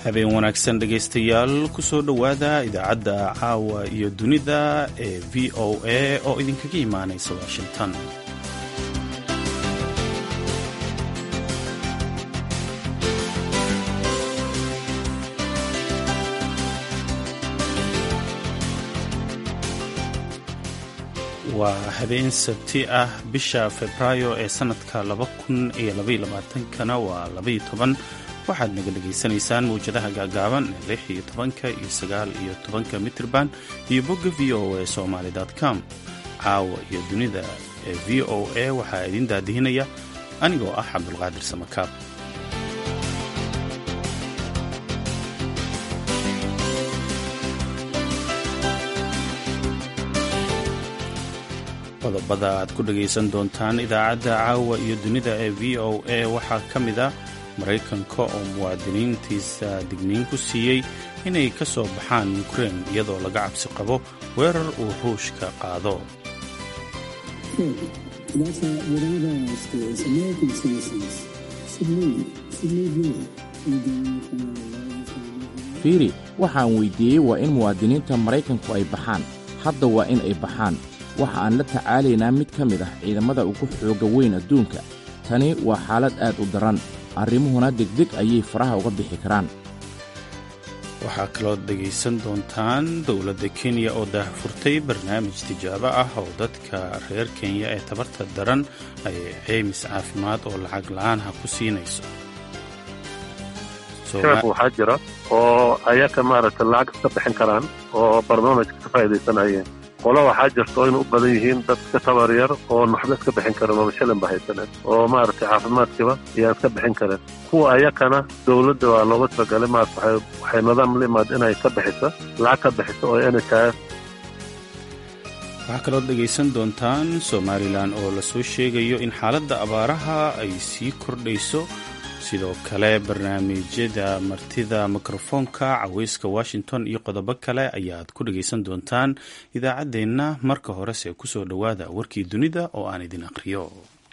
habeen wanaagsan dhegaystayaal ku soo dhowaada idaacadda caawa iyo dunida ee v o a oo idinkaga imaanaysa washington waa habeen sabti ah bisha febraayo ee sannadka kana waa waxaad naga dhegaysanaysaan mawjadaha gaagaaban ee lix iyo tobanka iyo sagaal iyo tobanka mitrban iyo bogga v o a somaly com caawa iyo dunida ee v o a waxaa idiin daadihinaya anigoo ah cabdulqaadir samakaab qodobada aad ku dhagaysan doontaan idaacadda caawa iyo dunida ee v o a waxaa ka mid ah maraykanka oo muwaadiniintiisa digniin ku siiyey inay ka soo baxaan ukrein iyadoo laga cabsi qabo weerar uu ruushka qaado fiiri waxaan weyddiiyey waa in muwaadiniinta maraykanku ay baxaan hadda waa in ay baxaan waxa aan la tacaalaynaa mid ka mid ah ciidamada ugu xoogga weyn adduunka tani waa xaalad aad u daran arrimuhuna degdeg ayay faraha uga bixi karaan waxaa kaloo dhegaysan doontaan dowladda kenya oo daahfurtay barnaamij tijaabo ah oo dadka reer kenya ee tabarta daran ay ceymis caafimaad oo lacag la-aanha ku siinayso shacabku waxaa jira oo ayaga maaragtay lacag iska bixin karaan oo barnaamijka ka faa'iidaysanayeen qolo waxaa jirta oo ina u badan yihiin dad iska tabar yar oo naxba iska bixin karan oo shilin ba haysanen oo maaragtay caafimaadkiiba iyaan iska bixin karin kuwa ayakana dowladda waa looga talagalay maarata waxay nidaam la imaad inay ka bixiso lacag ka bixiso oo nhif waxaa kaloo dhegaysan doontaan somalilan oo lasoo sheegayo in xaaladda abaaraha ay sii kordhayso sidoo kale barnaamijyada martida mikrofoonka caweyska washington iyo qodobo kale ayaad ku dhagaysan doontaan idaacaddeenna marka horese ku soo dhowaada warkii dunida oo aan idin aqriyo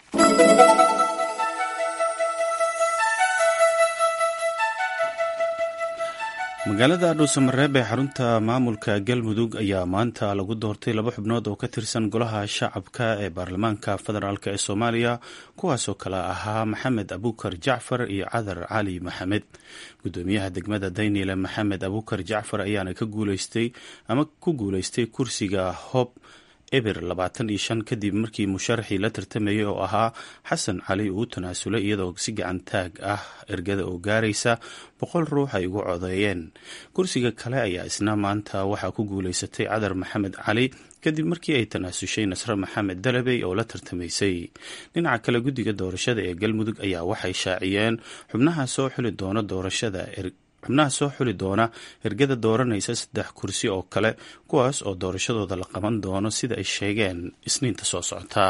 magaalada dhuusamareeb ee xarunta maamulka galmudug ayaa maanta lagu doortay laba xubnood oo ka tirsan golaha shacabka ee baarlamaanka federaalk ee soomaaliya kuwaasoo kale ahaa maxamed abukar jacfar iyo cadar cali maxamed gudoomiyaha degmada daynile maxamed abukar jacfar ayaana ka guuleystay ama ku guuleystay kursiga hob eber labaatan iyo shan kadib markii musharaxii la tartamayay oo ahaa xasan cali uu tanaasulay iyadoo si gacan taag ah ergada oo gaaraysa boqol ruux ay ugu codeeyeen kursiga kale ayaa isna maanta waxaa ku guuleysatay cadar maxamed cali kadib markii ay tanaasushay nasre maxamed dalabey oo la tartamaysay dhinaca kale guddiga doorashada ee galmudug ayaa waxay shaaciyeen xubnaha soo xuli doona doorashada xubnaha soo xuli doona ergada dooranaysa saddex kursi oo kale kuwaas oo doorashadooda la qaban doono sida ay sheegeen isniinta soo socota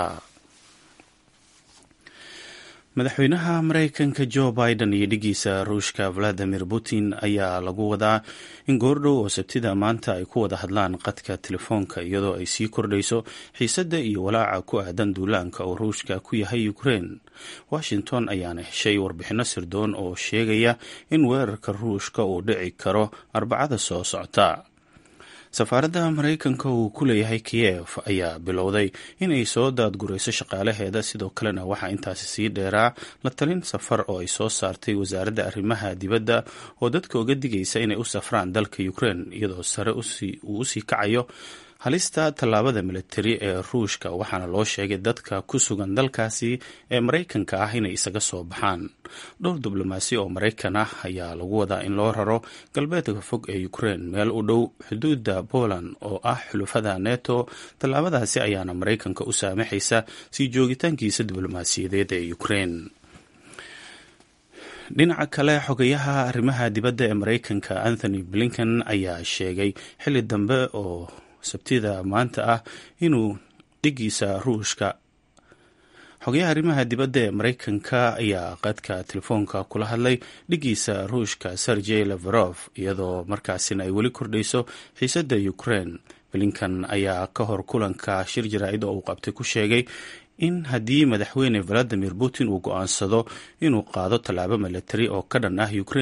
madaxweynaha maraykanka jo biden iyo dhigiisa ruushka valadimir putin ayaa lagu wadaa in goordhow oo sabtida maanta ay ku wada hadlaan qadka telefoonka iyadoo ay sii kordhayso xiisadda iyo walaaca ku aadan duulaanka oo ruushka ku yahay ukrein washington ayaana heshay warbixinno sirdoon oo sheegaya in weerarka ruushka uu dhici karo arbacada soo socota safaaradda maraykanka uu ku leeyahay kiyev ayaa bilowday inay soo daadgurayso shaqaalaheeda sidoo kalena waxaa intaasi sii dheeraa la talin safar oo ay soo saartay wasaaradda arrimaha dibadda oo dadka uga digaysa inay u safraan dalka ukrein iyadoo sare uu usii kacayo halista tallaabada militari ee ruushka waxaana loo sheegay dadka ku sugan dalkaasi ee maraykanka ah inay isaga soo baxaan dhowr diblomaasi oo maraykan ah ayaa lagu wadaa in loo raro galbeedka fog ee ukrein meel u dhow xuduudda poland oo ah xulufada neto tallaabadaasi ayaana maraykanka u saamaxaysa sii joogitaankiisa diblomaasiyadeed ee ukrein dhinaca kale xogayaha arrimaha dibadda ee maraykanka anthony blinken ayaa sheegay xilli dambe oo sabtida maanta ah inuu dhigiisa ruushka xogayaha arrimaha dibadda ee maraykanka ayaa qadka telefoonka kula hadlay dhigiisa ruushka sergey lavarov iyadoo markaasina ay weli kordhayso xiisadda ukraine blinkan ayaa ka hor kulanka shir jaraa'id oo uu qabtay ku sheegay in haddii madaxweyne valadimir putin uu go-aansado inuu qaado tallaabo milatari oo ka dhan ah ukraine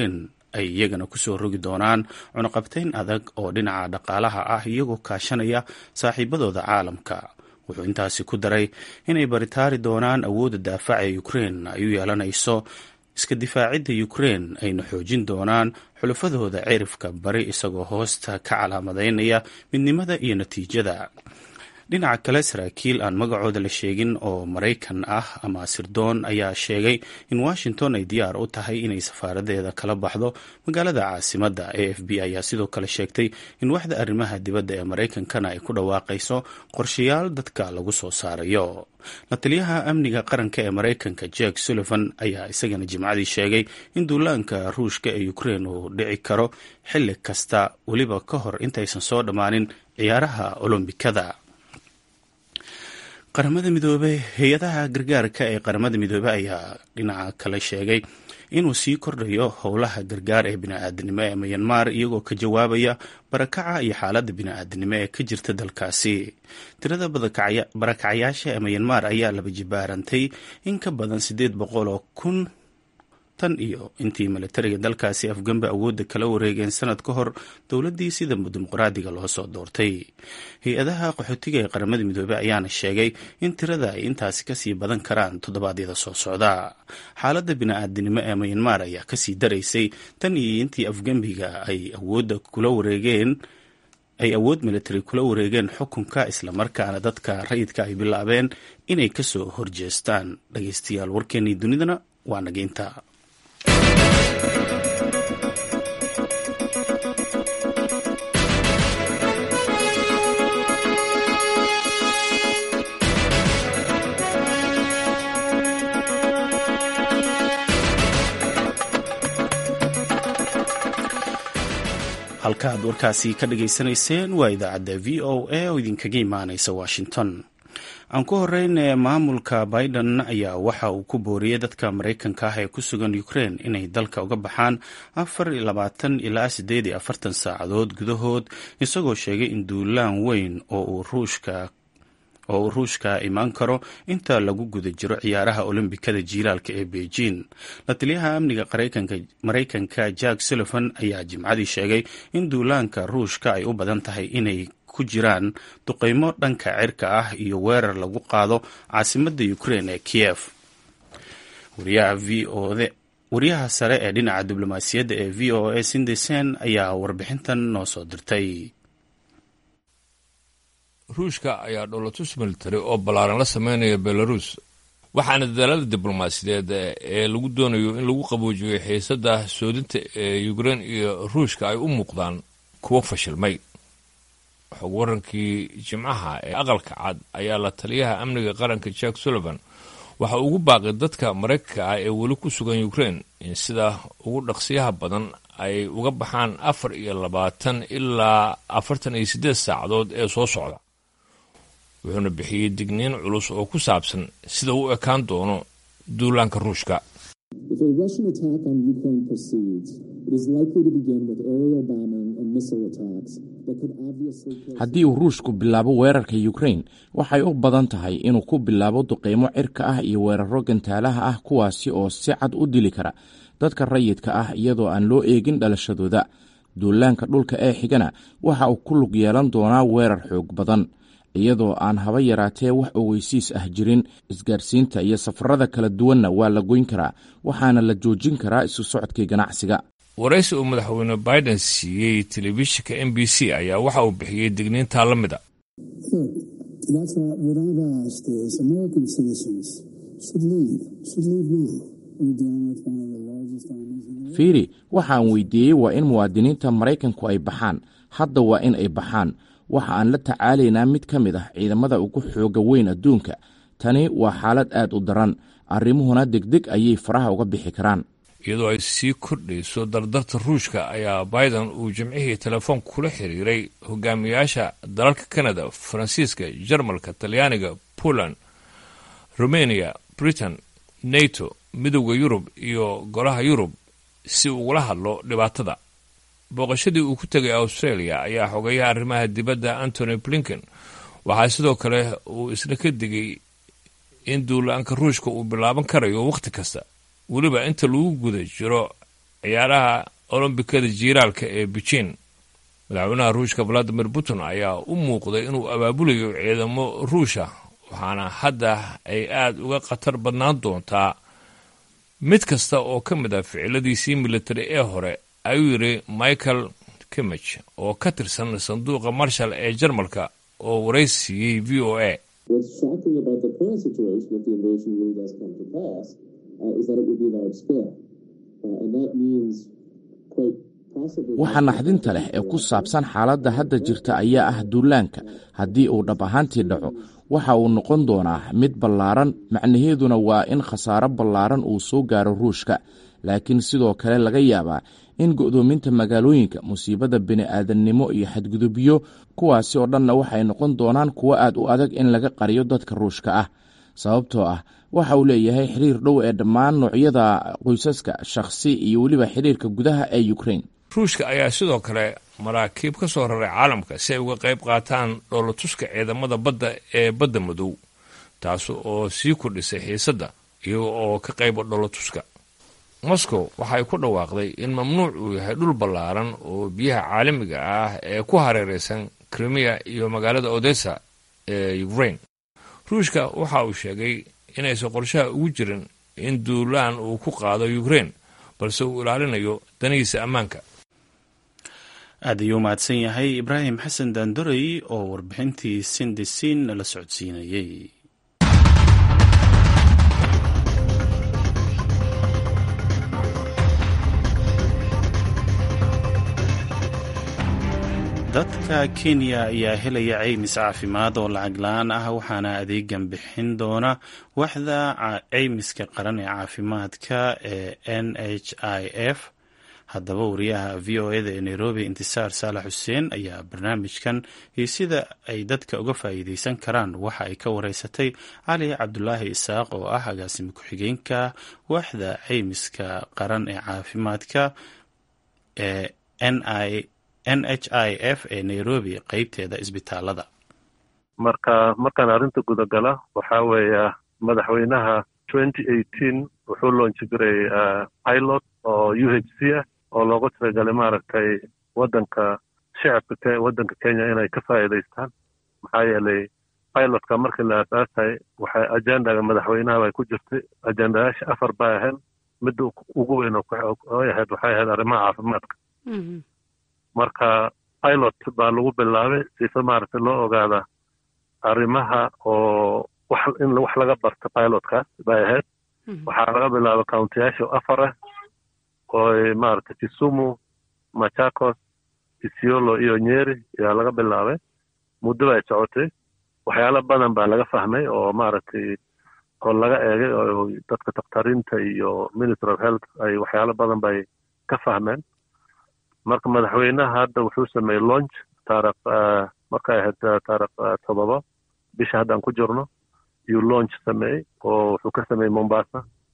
ay iyagana kusoo rogi doonaan cunaqabtayn adag oo dhinaca dhaqaalaha ah iyagoo kaashanaya saaxiibadooda caalamka wuxuu intaasi ku daray inay baritaari doonaan awoodda daafaca ee ukrein ay u yeelanayso iska difaacidda ukrein ayna xoojin doonaan xulafadooda cirifka bari isagoo hoosta ka calaamadaynaya midnimada iyo natiijada dhinaca kale saraakiil aan magacooda la sheegin oo maraykan ah ama sirdoon ayaa sheegay in washington ay diyaar u tahay inay safaaradeeda kala baxdo magaalada caasimadda a f b ayaa sidoo kale sheegtay in waxda arrimaha dibadda ee maraykankana ay ku dhawaaqayso qorshayaal dadka lagu soo saarayo la taliyaha amniga qaranka ee maraykanka jack sullivan ayaa isagana jimcadii sheegay in duulaanka ruushka ee ukrein uu dhici karo xilli kasta weliba ka hor intaysan soo dhammaanin ciyaaraha olombikada qaramada midoobe hay-adaha gargaarka ee qaramada midoobe ayaa dhinaca kale sheegay inuu sii kordhayo howlaha gargaar ee bini-aadinimo ee mayanmar iyagoo ka jawaabaya barakaca iyo xaaladda bini-aadinimo ee ka jirta dalkaasi tirada barakacayaasha ee mayanmar ayaa laba jibaarantay in ka badan siddeed boqol oo kun tan iyo intii milatariga dalkaasi afgambe awoodda kala wareegeen sanad ka hor dowladdii sida dimuqraadiga loo soo doortay hay-adaha qaxootiga ee qaramada midoobey ayaana sheegay in tirada ay intaasi kasii badan karaan toddobaadyada soo socda xaaladda bini-aadinimo ee mayanmar ayaa kasii daraysay tan iyo intii afgembiga ay awoodda kula wareegeen ay awood militari kula wareegeen xukunka islamarkaana dadka rayidka ay bilaabeen inay kasoo horjeestaan dhageystayaal warkeenii dunidana waa nageynta halka aad warkaasi ka dhageysanayseen waa idaacadda v o a oo idinkaga imaaneysa washington aan ku horeyne maamulka biden ayaa waxa uu ku booriyey dadka maraykanka ah ee ku sugan ukraine inay dalka uga baxaan afar iyo labaatan ilaa siddeed iyo afartan saacadood gudahood isagoo sheegay in duulaan weyn oo uu ruushka oo uu ruushka imaan karo inta lagu guda jiro ciyaaraha olombikada jiilaalka ee beijing la taliyaha amniga maraykanka jack sullivan ayaa jimcadii sheegay in duulaanka ruushka ay u badan tahay inay ku jiraan duqeymo dhanka cirka ah iyo weerar lagu qaado caasimadda ukraine ee kiev wariyaha v o wariyaha sare ee dhinaca diblomaasiyadda ee v o a sindesen ayaa warbixintan noo soo dirtay ruushka ayaa dholotus military oo ballaaran la sameynaya belarus waxaana dadaalada diblomaasiyadeed ee lagu doonayo in lagu qaboojiyo xiisadda soodinta ee ukrein iyo ruushka ay u muuqdaan kuwo fashilmay xog warankii jimcaha ee aqalka cad ayaa la taliyaha amniga qaranka jack sullivan waxa ugu baaqay dadka maraykanka ah ee weli ku sugan ukrein in sida ugu dhaqsiyaha badan ay uga baxaan afar iyo labaatan ilaa afartan iyo siddeed saacadood ee soo socda wuxuuna bixiyey digniin culus oo ku saabsan sida u ekaan doono duulaanka ruushka haddii uu ruushku bilaabo weerarka yukrain waxay u badan tahay inuu ku bilaabo duqeymo cirka ah iyo weeraro gantaalaha ah kuwaasi oo si cad u dili kara dadka rayidka ah iyadoo aan loo eegin dhalashadooda duulaanka dhulka ee xigana waxa uu ku lug yeelan doonaa weerar xoog badan iyadoo aan haba yaraatee wax ogeysiis ah jirin isgaarsiinta iyo safarada kala duwanna waa la goyn karaa waxaana la joojin karaa isu socodkii ganacsiga waraysi uu madaxweyne biden siiyey telefishinka m b c ayaa waxa uu bixiyey digniintaa la mid a fiiri waxaan weydiiyey waa in muwaadiniinta maraykanku ay baxaan hadda waa in ay baxaan waxa aan la tacaalaynaa mid ka mid ah ciidamada ugu xooga weyn adduunka tani waa xaalad aad u daran arrimuhuna degdeg ayay faraha uga bixi karaan iyadoo ay sii kordhayso dardarta ruushka ayaa biden uu jimcihii telefoon kula xiriiray hogaamiyaasha dalalka kanada faransiiska jarmalka talyaaniga poland rumeniya britain nato midowda yurub iyo golaha yurub si ugula hadlo dhibaatada booqashadii uu ku tegay australia ayaa xogeeyaha arrimaha dibadda antony blinken waxaa sidoo kale uu isna ka digay in duulaanka ruushka uu bilaaban karayo wakhti kasta weliba inta lagu guda jiro ciyaaraha olombikada jiiraalka ee beijin madaxweynaha ruushka valadimir putin ayaa u muuqday inuu abaabulayo ciidamo ruusha waxaana hadda ay aada uga khatar badnaan doontaa mid kasta oo ka mid ah ficiladiisii militari ee hore ayuu yidhi michael kimich oo ka tirsan sanduuqa marshal ee jarmalka oo waraysiiyey v o a waxa naxdinta leh ee ku saabsan xaaladda hadda jirta ayaa ah duulaanka haddii uu dhab ahaantii dhaco waxa uu noqon doonaa mid ballaaran macnaheeduna waa in khasaaro ballaaran uu soo gaaro ruushka laakiin sidoo kale laga yaabaa in go'doominta magaalooyinka musiibada bini'aadannimo iyo xadgudubyo kuwaasi oo dhanna waxay noqon doonaan kuwo aad u adag in laga qariyo dadka ruushka ah sababtoo ah waxa uu leeyahay xiriir dhow ee dhammaan noocyada qoysaska shakhsi iyo weliba xiriirka gudaha ee ukrain ruushka ayaa sidoo kale maraakiib ka soo raray caalamka si ay uga qayb qaataan dhoolatuska ciidamada badda ee badda madow taas oo sii kordhisay xiisadda iyaga oo ka qayba dhoolatuska moscow waxay ku dhawaaqday in mamnuuc uu yahay dhul ballaaran oo biyaha caalamiga ah ee ku hareeraysan krimiya iyo magaalada odessa ee ukrain ruushka waxa uu sheegay inaysan qorshaha ugu jirin in duulaan uu ku qaado ukrain balse uu ilaalinayo danihiisa ammaanka aad ayuu mahadsan yahay ibraahim xasan daandorey oo warbixintii sindisin nala socodsiinayey dadka kenya ayaa helaya caymis caafimaad oo lacag la-aan ah waxaana adeegan bixin doona waxda caymiska qaran ee caafimaadka ee n h i f haddaba wariyaha v o eda ee nairobi intisaar saalax xuseen ayaa barnaamijkan iyo sida ay dadka uga faa'iideysan karaan waxa ay ka wareysatay cali cabdulaahi isaaq oo ah agaasimo ku-xigeenka waxda caymiska qaran ee caafimaadka ee n i n h i f ee nairobi qeybteeda isbitaalada marka markaan arrinta gudagala waxaa weeya madaxweynaha twenty eighteen wuxuu loonji jiray pilot oo u h c ah oo loogu talagalay maaragtay waddanka shicibka waddanka kenya inay ka faa'iidaystaan maxaa yeelay pilotka markii la aasaasay waxay ajendaga madaxweynaha bay ku jirtay ajendayaasha afar bay ahayd midda ugu weyn oo ahayd waxay ahayd arrimaha caafimaadka marka pilot baa lagu bilaabay sifa maaragtay loo ogaada arrimaha oo wax in wax laga barta pilotkaas bay ahayd waxaa laga bilaabay countiyaasha afar ah oo maaragtay kisumu machakos isiolo iyo nyeri ayaa laga bilaabay muddo bay socotay waxyaalo badan baa laga fahmay oo maaragtay oo laga eegay oo dadka dakhtariinta iyo ministry of health ay waxyaalo badan bay ka fahmeen marka madaxweynaha hadda wuxuu sameeyey launch taarikh markay ahayd taarikh todoba bisha haddaan ku jirno yuu launch sameeyey oo wuxuu ka sameeyey mombasa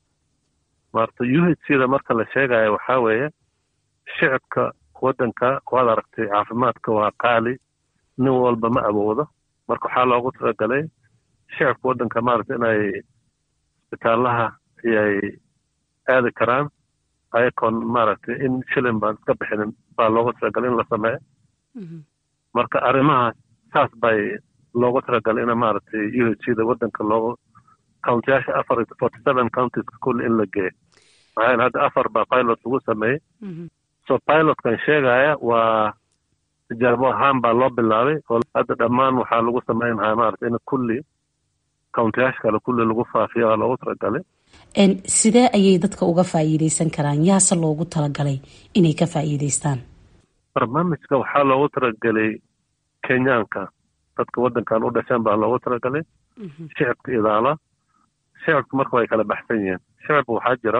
marta u h c da marka la sheegaya waxaa weeye shicibka waddanka waad aragtay caafimaadka waa qaali nin walba ma awoodo marka waxaa loogu talagalay shicibka waddanka maaragtay inay isbitaalaha ayay aadi karaan ayakoon maaragtay in shilin baan iska bixinin baa loogu talagalay in la sameeyo marka arrimaha saas bay loogu talagalay in maaragtay u h c da waddanka loogu countiyaasha afar forty seven counties kulli in la geeyo maxaa yeele hadda afar baa pilot lagu sameeyey so pilotkan sheegaya waa tijaabo ahaan baa loo bilaabay oo hadda dhammaan waxaa lagu sameynaya maaragtay in kulli countiyaasha kale kulli lagu faafiyo waa loogu talagalay sidee ayay dadka uga faa'iideysan karaan yaase loogu talagalay inay ka faa'iideystaan barnaamijka waxaa loogu talagelay kenyaanka dadka waddankan u dhasheen baa loogu talagalay shicibka idaala shicibka marka way kala baxsan yihiin shicibka waxaa jira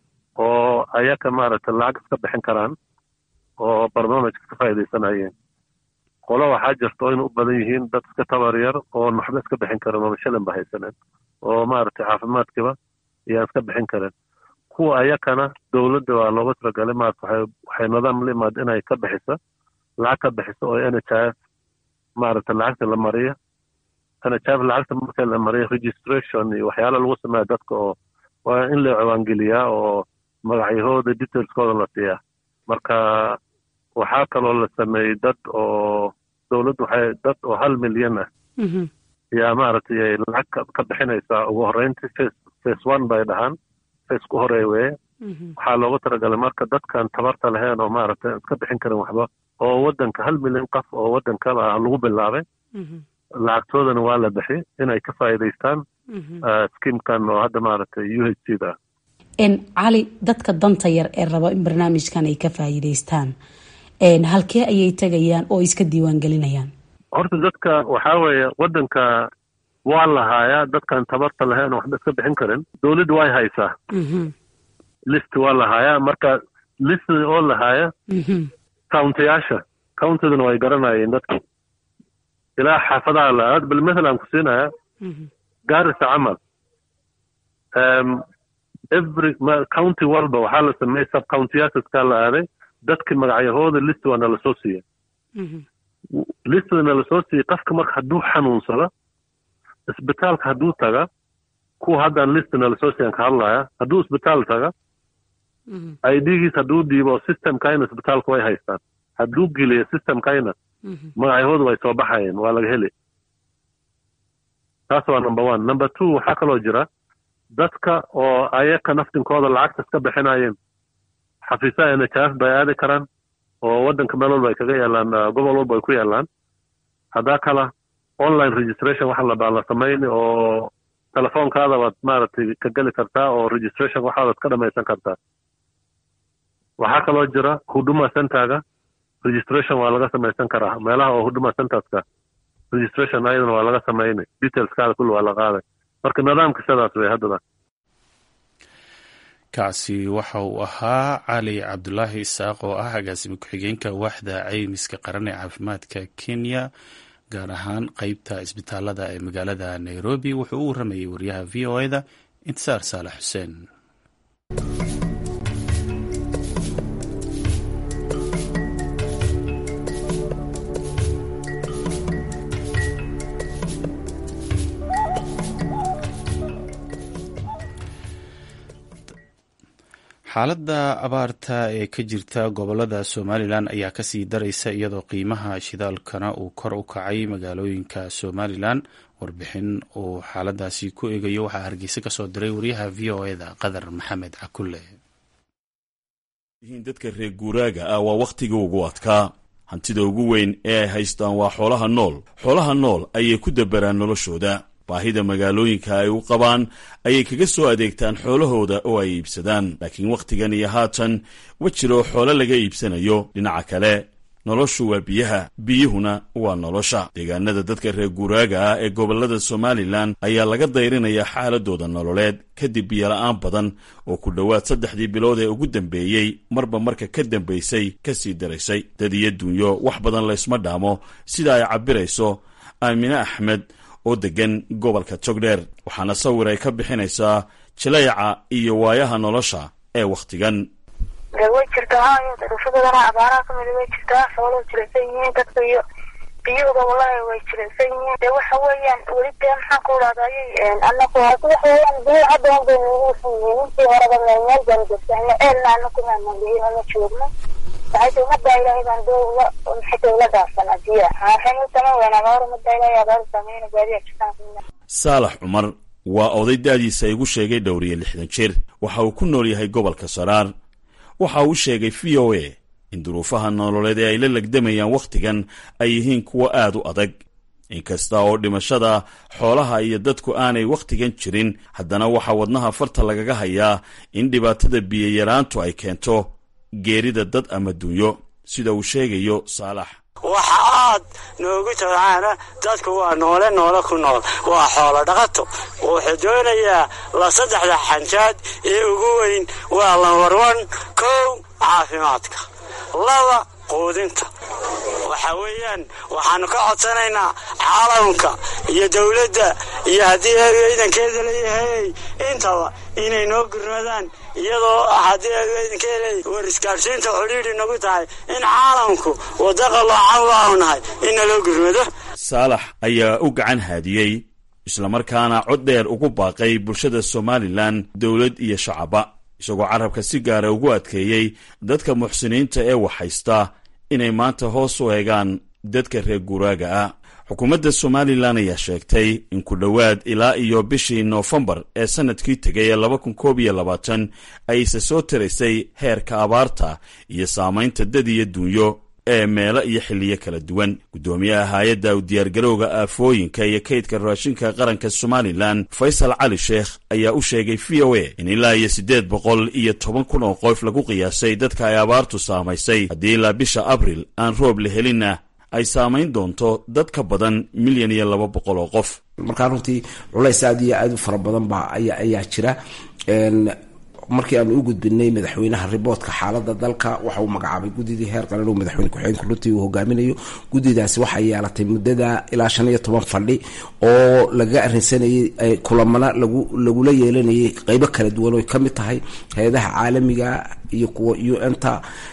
oo ayaka maaragtay lacag iska bixin karaan oo barnaamijka ka faa'iidaysanayeen qolo waxaa jirta oo ina u badan yihiin dad iska tabar yar oo waxba iska bixin karin oo shilin ba haysaneen oo maaragtay caafimaadkiiba ayaan iska bixin karin kuwa ayakana dowladda waa looga talagalay maarata waxay waxay nidaam la imaada inay ka bixiso lacag ka bixiso oo n h f maaragtay lacagta la mariyo n h f lacagta marka la mariyo registration iyo waxyaala lagu sameeya dadka oo waa in la ciwaangeliyaa oo magacyahooda detailskooda la siiyaa marka waxaa kaloo la sameeyey dad oo dowladdu waxay dad oo hal milyan ah yaa maaragtay ay lacag ka bixinaysaa ugu horreyntii face face one bay dhahaan face ku horeey weeye waxaa loogu talagalay marka dadkan tabarta lahayn oo maaragtay iska bixin karin waxba oo waddanka hal milyan qof oo waddankaba lagu bilaabay lacagtoodana waa la bixi inay ka faa'iidaystaan skiimkan oo hadda maaragtay u h c da cali dadka danta yar ee raba in barnaamijkan ay ka faa'iidaystaan halkee ayay tegayaan oo iska diiwaan gelinayaan horta dadka waxaa weeye waddanka waa la haayaa dadkan tabarta lahayn oo waxba iska bixin karin dowladda way haysaa list waa la haayaa marka list oo la haaya countiyaasha countidana way garanayeen dadki ilaa xaafadaha la aad bal mathalan ku siinaya gaarisa camal every county walba waxaa la sameeyey sub countiyaasaskaa la aaday dadki magacyahooda list waa nala soo siiya listda nala soo siiyey qofka marka hadduu xanuunsado isbitaalka hadduu taga kuwa haddaan list nala soo siiyan ka hadlaya hadduu isbitaal taga idgiis hadduu dhiibo systemkayna isbitaalka way haystaan hadduu geliyo systemkayna magacyahooda way soo baxayeen waa laga heli taas waa number one number two waxaa kaloo jira dadka oo ayaka naftinkooda lacagta iska bixinayeen xafiisaha n h f bay aadi karaan oo waddanka meel walba ay kaga yaalaan gobol walba ay ku yaalaan haddaa kala online registration waxa labaa la samayni oo telefoonkaada waad maaragtay ka geli kartaa oo registration waxaadaad ka dhamaysan kartaa waxaa kaloo jira huduma centerga registration waa laga samaysan karaa meelaha oo huduma centerska registration ayadana waa laga samayni detailskaada kulli waa la qaaday marka nidaamka sidaas wey haddada kaasi waxa uu ahaa cali cabdulaahi isaaq oo ah agaasime ku-xigeenka waaxda caymiska qaran ee caafimaadka kenya gaar ahaan qeybta isbitaalada ee magaalada nairobi wuxuu u waramayay wariyaha v o e da intisaar saalax xuseen xaaladda abaarta ee ka jirta gobolada somalilan ayaa kasii daraysa iyadoo qiimaha shidaalkana uu kor u kacay magaalooyinka somalilan warbixin uu xaaladaasi ku eegayo waxaa hargeysa kasoo diray wariyaha v o eda qadar maxamed cakulle dadka reer guuraaga ah waa wakhtiga ugu adkaa hantida ugu weyn ee ay haystaan waa xoolaha nool xoolaha nool ayay ku dabaraan noloshooda baahida magaalooyinka ay u qabaan ayay kaga soo adeegtaan xoolahooda oo ay iibsadaan laakiin wakhtigan iyo haatan ma jiro xoolo laga iibsanayo dhinaca kale noloshu waa biyaha biyuhuna waa nolosha deegaanada dadka reer guuraaga ah ee gobollada somalilan ayaa laga dayrinayaa xaaladooda nololeed kadib biyola'aan badan oo ku dhowaad saddexdii bilood ee ugu dambeeyey marba marka ka dambaysay ka sii daraysay dad iyo dunyo wax badan laysma dhaamo sida ay cabbirayso aamine axmed oo degan gobolka togdheer waxaana sawir ay ka bixinaysaa jilayca iyo waayaha nolosha ee wakhtigan de way jirtaa hayo daruufadadana abaaraha kamida way jirtaa xooluhu jilaysan yihiin dadka iyo biyuhuba wallahi way jilaysan yihiin de waxa weeyaan weli dee maxaan ku idhahdayy anaku hadi waxa weeyaan biyo hadda un bay nagu usan yihiin intii horeba meel meel baan joogtaana ceelna anaku maana biyana ma joogno waxay tahay umada ilaahay baan doo ula maxay tahay ula dhaafsanaa biyaha waxaynu u samayn weynaa gabar umada ilaahay abaar saameyna baadiya jirtaan saalax cumar waa oday da'diisa igu sheegay dhowr iyo lixdan jir waxa uu ku nool yahay gobolka saraar waxa uu sheegay v o a in duruufaha nololeed ee ay la legdamayaan wakhtigan ay yihiin kuwo aad u adag inkasta oo dhimashada xoolaha iyo dadku aanay wakhtigan jirin haddana waxaa wadnaha farta lagaga hayaa in dhibaatada biyayaraantu ay keento geerida dad ama dunyo sida uu sheegayo saalax waxa aad noogu tabcaana dadku waa noole noole ku nool waa xoolo dhaqato wuxuu doonayaa la saddexda xanjaad ee ugu weyn waa lambarwan kow caafimaadka laba quudinta waxa weeyaan waxaanu ka codsanaynaa caalamka iyo dowladda iyo haddii ciidankeeda leeyahay intaba inay noo gurmadaan iyadoo haddii ciidankeeda war isgaadhsiinta xidhiidhi nagu tahay in caalamku wadda qaloocan waanu nahay in naloo gurmado saalax ayaa u gacan haadiyey islamarkaana cod dheer ugu baaqay bulshada somalilan dowlad iyo shacaba isagoo carabka si gaara ugu adkeeyey dadka muxsiniinta ee waxhaysta inay maanta hoos u eegaan dadka reer guuraaga ah xukuumadda somalilan ayaa sheegtay in ku dhowaad ilaa iyo bishii noofembar ee sannadkii tegay ee laba kun koob iyo labaatan ayse soo tiraysay heerka abaarta iyo saamaynta dad iyo duunyo ee meelo iyo xilliyo kala duwan guddoomiyaha hay-adda u diyaargarowga aafooyinka iyo kaydka raashinka qaranka somalilan faysal cali sheekh ayaa u sheegay v o a in ilaa iyo siddeed boqol iyo toban kun oo qof lagu qiyaasay dadka ay abaartu saamaysay haddii ilaa bisha abril aan roob la helinna ay saamayn doonto dad ka badan milyan iyo laba boqol oo qof markaa runtii culays aad iyo aad u fara badan baa ayaa jira markii aanu u gudbinay madaxweynaha riboodka xaalada dalka waxa uu magacaabay guddidii heer qaran oo madaxweyne ku-xigeenka runtii uu hogaaminayo guddidaasi waxay yeelatay muddada ilaa shan iyo toban fadhi oo lagaga arrinsanayay kulamana lagu lagula yeelanayay qeybo kala duwan oo ka mid tahay hay-adaha caalamiga iyo kuwa u n ta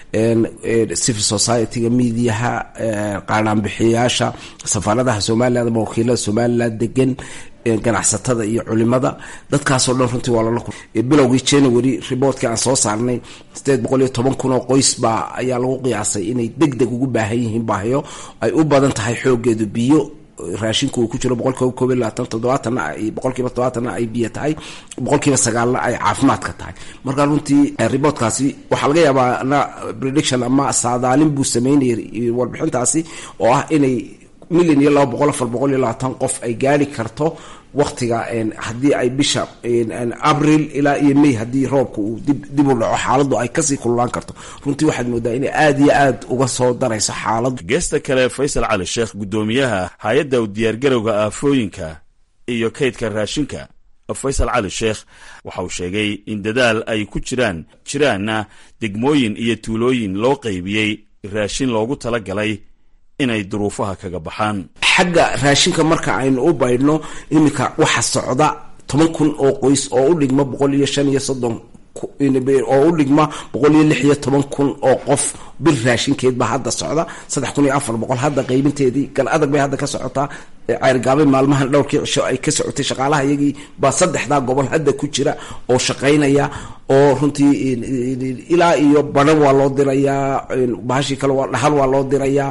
civil society-ga mediaha qaanaanbixiyayaasha safaaradaha somaliland ama wakiilada somaliland degan ganacsatada iyo culimada dadkaasoo dhan runtii waa lala bilowgii january riboortkii aan soo saarnay sideed boqol iyo toban kun oo qoys baa ayaa lagu qiyaasay inay deg deg ugu baahan yihiin baahyo ay u badan tahay xoogeedu biyo raashinku uu ku jiro boqolkiiba koob iyo labaatan toddobaatanna ay boqolkiiba toddobaatanna ay biyo tahay boqolkiiba sagaalna ay caafimaadka tahay marka runtii riboortkaasi waxaa laga yaabaa na prediction ama saadaalin buu sameynayay warbixintaasi oo ah inay milyan iyo laba boqol afar boqol iyo labaatan qof ay gaari karto waktiga haddii ay bisha abril ilaa iyo may haddii roobka uu dib u dhaco xaaladdu ay kasii kululaan karto runtii waxaad moodaa inay aada iyo aad uga soo darayso xaaladdu geesta kale faysal cali sheekh guddoomiyaha hay-adda u diyaargarowga aafooyinka iyo kaydka raashinka faysal cali sheekh waxa uu sheegay in dadaal ay ku jiraan jiraanna degmooyin iyo tuulooyin loo qaybiyey raashin loogu talagalay inay duruufaha kaga baxaan xagga raashinka marka aynu u baydhno iminka waxa socda toban kun oo qoys oo u dhigma boqol iyo shan iyo soddon oo u dhigma boqol iyo lix iyo toban kun oo qof bir raashinkeed baa hadda socda saddex kun iyo afar boqol hadda qaybinteedii gal adag bay hadda ka socotaa ceyrgaabay maalmahan dhowrkii cisho ay ka socotay shaqaalaha iyagii baa saddexdaa gobol hadda ku jira oo shaqaynaya oo runtii ilaa iyo badhan waa loo dirayaa bahashii kale waa dhahal waa loo dirayaa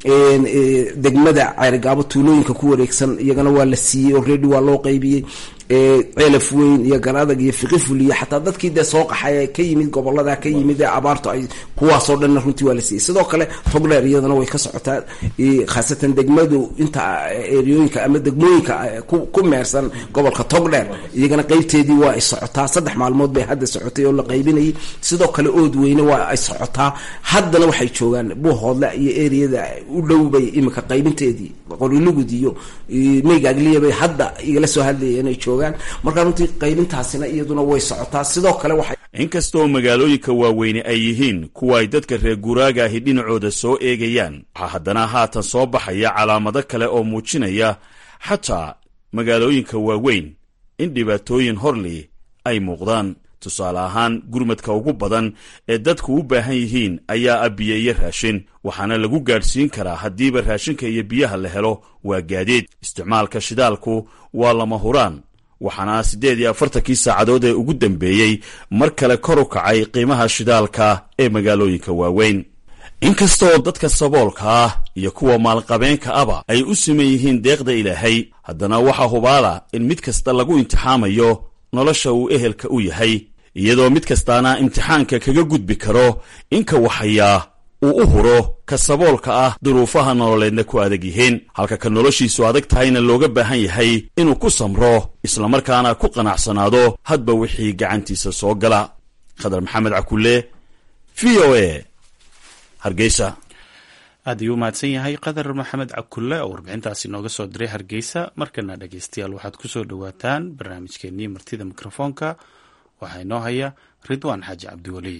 degmada ceyrgaabo tuulooyinka ku wareegsan iyagana waa la siiyey already waa loo qaybiyey ceelaf weyn iyo garadag iyo fiqiful iyo xataa dadkii dee soo qaxay ka yimid gobolada ka yimid ee abaartu ay kuwaasoo dhanna runtii waa la siiyey sidoo kale togdheer iyadana way ka socotaa khaasatan degmadu inta eriyooyinka ama degmooyinka ku meersan gobolka togdheer iyagana qeybteedii waa ay socotaa saddex maalmood bay hadda socotay oo la qaybinayay sidoo kale ood weyne waa ay socotaa haddana waxay joogaan buuhoodle iyo eriyada u dhow bay iminka qaybinteedii qorilugud iyo meygaagliya bay hadda igala soo hadlayeen inay joogaan markaa runtii qaybintaasina iyaduna way socotaa sidoo kale waxay inkastoo magaalooyinka waaweyne ay yihiin kuwa ay dadka reer guuraaga ahi dhinacooda soo eegayaan waxaa haddana haatan soo baxaya calaamado kale oo muujinaya xataa magaalooyinka waaweyn in dhibaatooyin horli ay muuqdaan tusaale ahaan gurmadka ugu badan ee dadku u baahan yihiin ayaa ah biyo iyo raashin waxaana lagu gaadhsiin karaa haddiiba raashinka iyo biyaha la helo waa gaadiid isticmaalka shidaalku waa lama huraan waxaana siddeed iyo afartankii saacadood ee ugu dambeeyey mar kale kor u kacay qiimaha shidaalka ee magaalooyinka waaweyn inkastaoo dadka saboolka ah iyo kuwa maalqabeenka aba ay u siman yihiin deeqda ilaahay haddana waxaa hubaala in mid kasta lagu imtixaamayo nolosha uu ehelka u yahay iyadoo mid kastaana imtixaanka kaga gudbi karo inka waxayaa uu u huro ka saboolka ah duruufaha nololeedna ku adag yihiin halka ka noloshiisu adag tahayna looga baahan yahay inuu ku samro islamarkaana ku qanacsanaado hadba wixii gacantiisa soo gala khadar maxamed cakulle v o a hargeysa aad ayuu u mahadsan yahay qadar maxamed cakulle oo warbixintaasi nooga soo diray hargeysa markana dhegeystayaal waxaad ku soo dhowaataan barnaamijkeenii martida mikrofoonka waxaa inoo haya ridwaan xaaji cabdiweli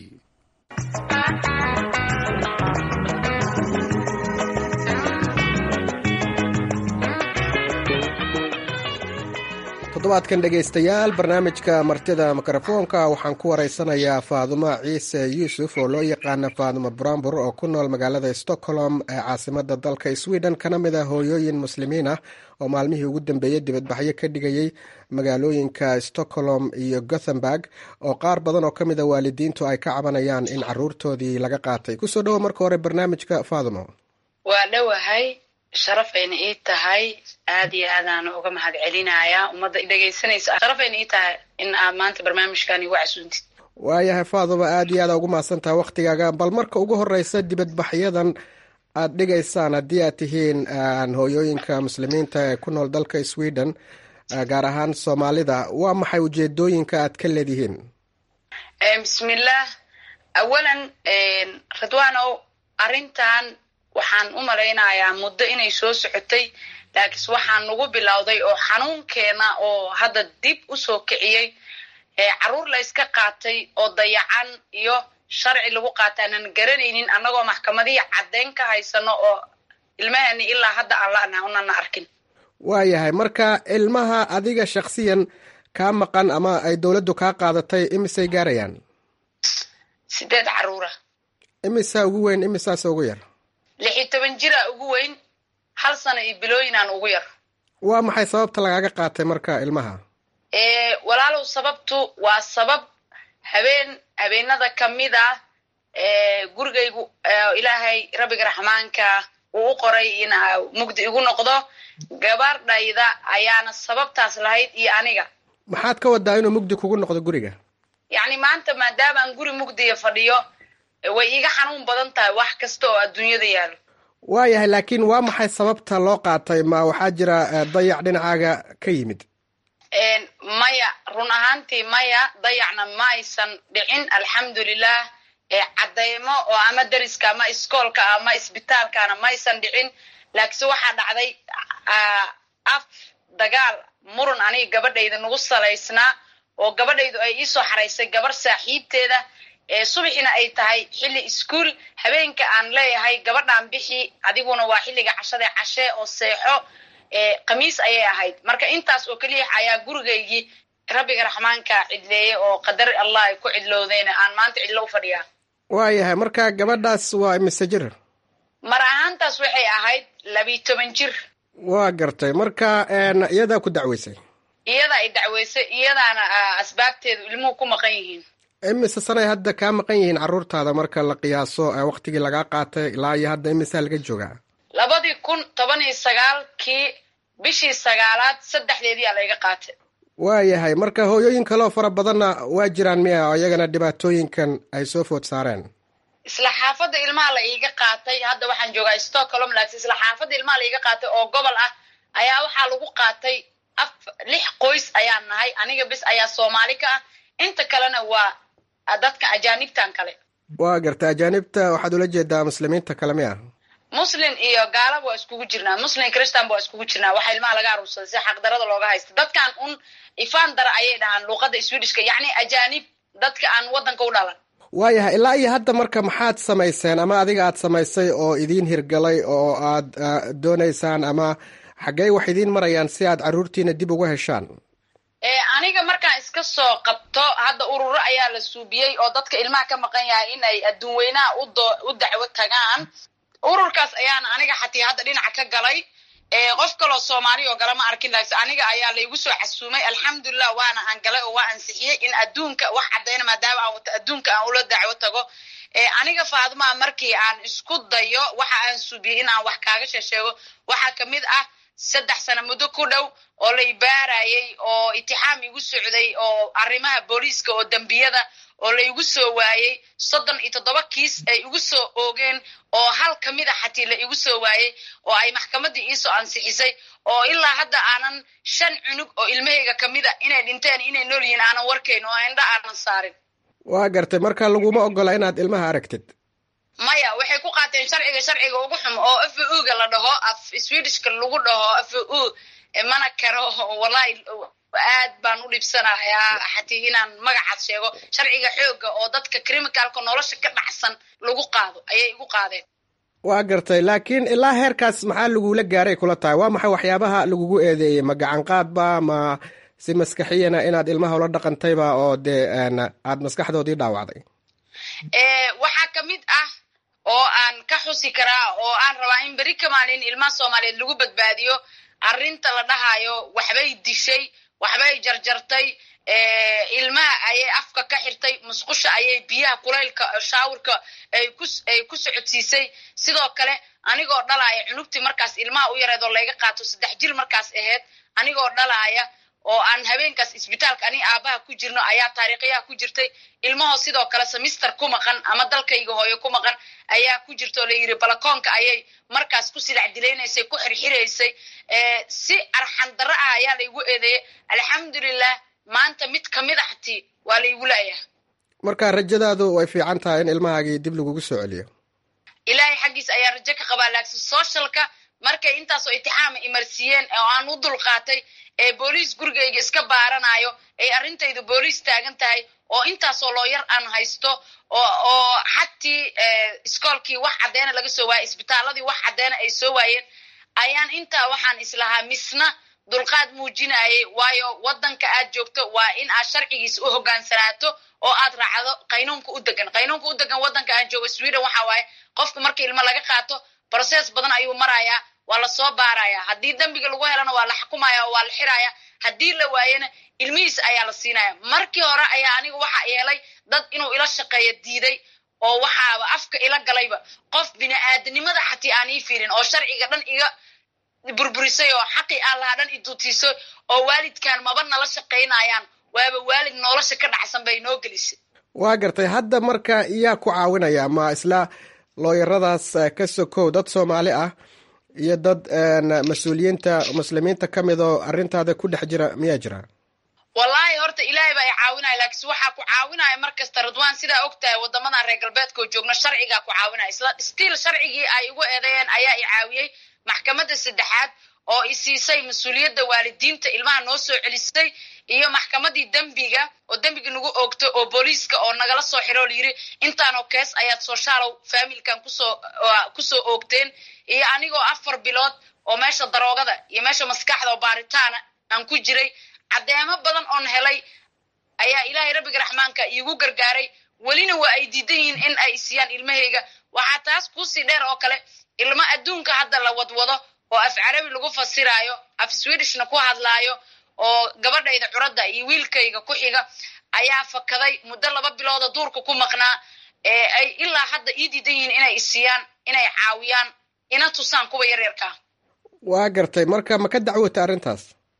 toddobaadkan dhegaystayaal barnaamijka martida mikrofoonka waxaan ku waraysanayaa faadumo ciise yuusuf oo loo yaqaana faadumo brambur oo ku nool magaalada stockholm ee caasimada dalka sweden kana mid ah hooyooyin muslimiin ah oo maalmihii ugu dambeeyey dibadbaxyo ka dhigayay magaalooyinka stockholm iyo gothenburg oo qaar badan oo ka mid a waalidiintu ay ka cabanayaan in caruurtoodii laga qaatay kusoo dhawo marka hore barnaamijka faadumo waa dhowahay sharaf ayna ii tahay aad iyo aadaan uga mahad celinayaa ummadda dhegaysanaysa sharaf ayna ii tahay in aad maanta barnaamijkan igu casuuntid waayahay faaduma aad iyo aada ugu mahadsan tahay waktigaaga bal marka ugu horeysa dibadbaxyadan aad dhigaysaan haddii aad tihiin hooyooyinka muslimiinta ee ku nool dalka sweden gaar ahaan soomaalida waa maxay ujeedooyinka aad ka leedihiin bismillaah awalan ridwaanow arrintan waxaan u malaynayaa muddo inay soo socotay laakiinse waxaan nagu bilowday oo xanuunkeena oo hadda dib u soo kiciyey caruur la yska qaatay oo dayacan iyo sharci lagu qaata aanan garanaynin annagoo maxkamadihii caddeyn ka haysano oo ilmahani ilaa hadda aan la'naha unana arkin waayahay marka ilmaha adiga shaksiyan kaa maqan ama ay dowladdu kaa qaadatay imisay gaarayaan sideed caruura imisaa ugu weyn imisaase ugu yar lix iyo toban jira ugu weyn hal sano iyo bilooyinaan ugu yar waa maxay sababta lagaaga qaatay marka ilmaha walaalow sababtu waa sabab habeen habeenada kamid ah gurigaygu ilaahay rabbiga raxmaanka uu u qoray in mugdi igu noqdo gabardhayda ayaana sababtaas lahayd iyo aniga maxaad ka wadaa inuu mugdi kugu noqdo guriga yacni maanta maadaamaan guri mugdiya fadhiyo way iiga xanuun badan tahay wax kasta oo adduunyada yaalo waayahay laakiin waa maxay sababta loo qaatay ma waxaa jira dayac dhinacaaga ka yimid maya run ahaantii maya dayacna ma aysan dhicin alxamdulilah cadeymo oo ama deriska ama iskoolka ama isbitaalkana ma aysan dhicin laakiinse waxaa dhacday af dagaal muran aniga gabadhayda nagu salaysnaa oo gabadhaydu ay iisoo xaraysay gabar saaxiibteeda subaxina ay tahay xilli iskuol habeenka aan leeyahay gabadhaan bixi adiguna waa xilliga cashada cashee oo seexo khamiis ayay ahayd marka intaas oo keliya ayaa gurigaygii rabbiga raxmaanka cidleeyey oo qadar allah ay ku cidlowdeen aan maanta cidlo u fadhiyaa waayahay marka gabadhaas waa imise jir mar ahaantaas waxay ahayd labiyi toban jir waa gartay marka iyadaa ku dacweysay iyada ay dacweysay iyadaana asbaabteedu ilmuhu ku maqan yihiin imise sanay hadda kaa maqan yihiin caruurtaada marka la qiyaaso waktigii lagaa qaatay ilaa iyo hadda imisaa laga joogaa labadii kun toban iyo sagaalkii bishii sagaalaad saddexdeedii aa layga qaatay waayahay marka hooyooyin kaleoo fara badanna waa jiraan miya oo iyagana dhibaatooyinkan ay soo food saareen isla xaafadda ilmaha la iiga qaatay hadda waxaan joogaa stockholm laakiin isla xaafadda ilmaha la iiga qaatay oo gobol ah ayaa waxaa lagu qaatay af lix qoys ayaan nahay aniga bis ayaa soomaali ka ah inta kalena waa dadka ajaanibtan kale waa garta ajaanibta waxaad ula jeedaa muslimiinta kale miya muslin iyo gaalaba waa iskugu jirnaa muslin christan ba waa iskugu jirnaa waxaa ilmaha laga aruursaday si xaqdarada looga haysta dadkan un ifaan dara ayay dhahaan luuqadda swedishka yacni ajaanib dadka aan waddanka u dhalan waayahay ilaa iyo hadda marka maxaad samayseen ama adiga aad samaysay oo idiin hirgalay oo aad doonaysaan ama xaggey wax idiin marayaan si aad carruurtiina dib uga heshaan aniga markaan iska soo qabto hadda ururo ayaa la suubiyey oo dadka ilmaha ka maqan yahay in ay adduun weynaha u dacwo tagaan ururkaas ayaana aniga xatii hadda dhinaca ka galay qof kaloo soomaali oo gala ma arkin laakse aniga ayaa laygu soo casuumay alxamdulilah waana aan galay oo waa ansixiyey in adduunka wax caddayna maadaama aan wato adduunka aan ula dacwo tago aniga faadmaa markii aan isku dayo waxa aan suubiyey in aan wax kaaga sheesheego waxaa kamid ah saddex sano muddo ku dhow oo la ibaarayay oo itixaam igu socday oo arrimaha booliiska oo dembiyada oo la igu soo waayey soddon iyo toddoba kiis ay igu soo oogeen oo hal ka mid a xatii la igu soo waayey oo ay maxkamaddii iisoo ansixisay oo ilaa hadda aanan shan cunug oo ilmahayga ka mid a inay dhinteen inay nool yihiin aanan warkayn oo indha aanan saarin waa gartay marka laguma ogola inaad ilmaha aragtid maya waxay ku qaateen sharciga sharciga ugu xum oo f u ga la dhaho af swedishka lagu dhaho f u mana karo wallahi aad baan u dhibsanayaa xatii inaan magacaas sheego sharciga xooga oo dadka criminalka nolosha ka dhacsan lagu qaado ayay igu qaadeen waa gartay laakiin ilaa heerkaas maxaa lagula gaaray kula tahay waa maxay waxyaabaha lagugu eedeeyey ma gacan qaadba ma si maskaxiyana inaad ilmaha ula dhaqantayba oo dee aad maskaxdoodii dhaawacday waxaa ka mid ah oo aan ka xusi karaa oo aan rabaa in beri ka maalin ilmaha soomaaliyeed lagu badbaadiyo arrinta la dhahayo waxbay dishay waxbay jarjartay ilmaha ayay afka ka xirtay musqusha ayay biyaha kulaylka shaawirka ay ku socodsiisay sidoo kale anigoo dhalaaya cunugtii markaas ilmaha u yareed oo layga qaato saddex jir markaas ahayd anigoo dhalaaya oo aan habeenkaas isbitaalka ani aabaha ku jirno ayaa taariikhyaha ku jirtay ilmahoo sidoo kale semister ku maqan ama dalkayga hooyo ku maqan ayaa ku jirta oo layidhi balakoonka ayay markaas ku silac dilaynaysay ku xirxiraysay si arxan darro ah ayaa laygu eedeeyey alxamdulilah maanta mid kamid a hatii waa laygu laayaha marka rajadaadu way fiican tahay in ilmahaagii dib lagugu soo celiyo ilaahay xaggiis ayaa rajo ka qabaa laaksin socialka markay intaasoo itixaama imarsiiyeen oo aan u dulqaatay ee booliis gurigayga iska baaranayo ay arrintaydu booliis taagan tahay oo intaasoo looyar aan haysto oo xatii iskoolkii wax caddeena laga soo waayay isbitaaladii wax caddeena ay soo waayeen ayaan intaa waxaan islahaa misna dulqaad muujinayay waayo waddanka aad joogto waa in aad sharcigiisa u hogaansanaato oo aad raacdo qaynuunka u degan qaynuunka u degan waddanka aan joogo sweden waxa waaye qofka marka ilmo laga qaato brocess badan ayuu marayaa waa la soo baaraya haddii dembiga lagu helana waa la xukumaya oo waa la xiraya haddii la waayana ilmihiis ayaa la siinaya markii hore ayaa aniga waxa yeelay dad inuu ila shaqeeyo diiday oo waxaaba afka ila galayba qof bini aadanimada xatii aan ii fiirin oo sharciga dhan iga burburisay oo xaqii aan lahaa dhan idutiisay oo waalidkan maba nala shaqaynayaan waaba waalid nolosha ka dhacsan bay noo gelisay waa gartay hadda marka iyaa ku caawinaya ma isla looyaradaas ka sokow dad soomaali ah iyo dad mas-uuliyiinta muslimiinta ka mid oo arrintaada ku dhex jira miyaa jira wallaahi horta ilaahay baa i caawinaya laakiinse waxaa ku caawinaya mar kasta ridwaan sidaa og tahay waddamadan reer galbeedka oo joogno sharcigaa ku caawinaya isla stiil sharcigii ay igu eedeeyeen ayaa i caawiyey maxkamadda saddexaad oo i siisay mas-uuliyadda waalidiinta ilmaha noo soo celisay iyo maxkamadii dembiga oo dembiga nagu oogto oo booliiska oo nagala soo xiroo layiri intaanoo kees ayaad sooshaalow faamilkan kusoo kusoo oogteen iyo anigoo afar bilood oo meesha daroogada iyo meesha maskaxda oo baaritaana aan ku jiray caddeemo badan oon helay ayaa ilaahay rabbiga raxmaanka iigu gargaaray welina waa ay diidan yihiin in ay isiyaan ilmahayga waxaa taas kuusii dheer oo kale ilmo adduunka hadda la wadwado oo af carabi lagu fasiraayo af swedishna ku hadlaayo oo gabadhayda curadda iyo wiilkayga ku xiga ayaa fakaday muddo laba bilooda duurka ku maqnaa ee ay ilaa hadda ii diidan yihiin inay isiyaan inay caawiyaan ina tusaan kuwa yaryarkaa waa gartay marka ma ka dacwota arrintaas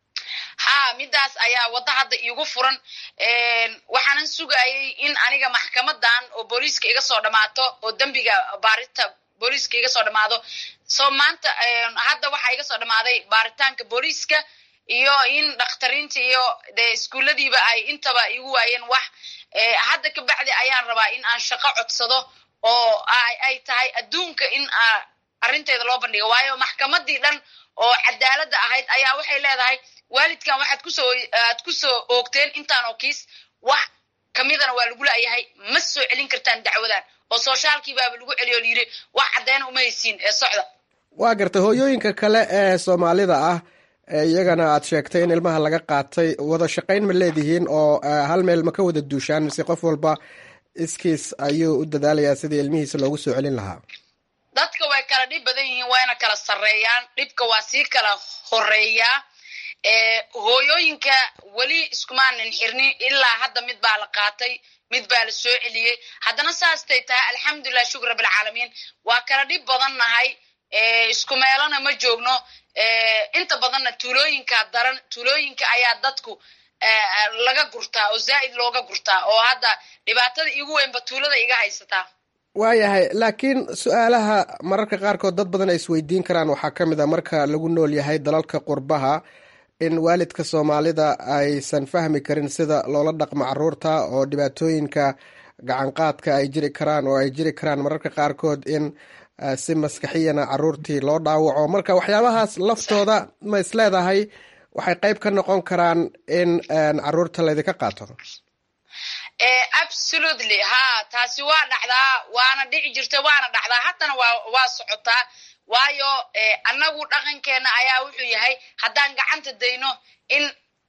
ha midaas ayaa waddo hadda iigu furan waxaanan sugayay in aniga maxkamadan oo booliiska iga soo dhammaato oo dembiga baarinta booliiska iga soo dhammaado so maanta hadda waxaa iga soo dhammaaday baaritaanka booliiska iyo in dhakhtariinta iyo de iskuulladiiba ay intaba igu waayeen wax hadda ka bacdi ayaan rabaa in aan shaqo codsado oo ay tahay adduunka in arrinteeda loo bandhigo waayo maxkamadii dhan oo cadaaladda ahayd ayaa waxay leedahay waalidkan waxaad kusoo aad kusoo oogteen intaan oo kiis wax kamidana waa lagu la'yahay ma soo celin kartaan dacwadan oo sooshaalkii baaba lagu celiyo layidhi wax caddeena uma haysiin ee socda waa gartay hooyooyinka kale ee soomaalida ah iyagana aad sheegtay in ilmaha laga qaatay wada shaqayn ma leedihiin oo hal meel ma ka wada duushaan mise qof walba iskiis ayuu u dadaalayaa sidii ilmihiisa loogu soo celin lahaa dadka way kala dhib badan yihiin wayna kala sarreeyaan dhibka waa sii kala horeeyaa hooyooyinka weli iskumaanan xirnin ilaa hadda mid baa la qaatay mid baa la soo celiyey haddana saastay tahay alxamdulilah shukr rabbilcaalamiin waa kala dhib badan nahay isku meelona ma joogno inta badanna tuulooyinka daran tuulooyinka ayaa dadku laga gurtaa oo zaa'id looga gurtaa oo hadda dhibaatada igu weynba tuulada iga haysataa waayahay laakiin su-aalaha mararka qaarkood dad badan ay isweydiin karaan waxaa ka mid a marka lagu nool yahay dalalka qurbaha in waalidka soomaalida aysan fahmi karin sida loola dhaqmo caruurta oo dhibaatooyinka gacanqaadka ay jiri karaan oo ay jiri karaan mararka qaarkood in si maskaxiyana caruurtii loo dhaawaco marka waxyaabahaas laftooda ma is leedahay waxay qayb ka noqon karaan in caruurta laydinka qaato absolutely ha taasi waa dhacdaa waana dhici jirta waana dhacdaa haddana waa waa socotaa waayo annagu dhaqankeena ayaa wuxuu yahay haddaan gacanta dayno in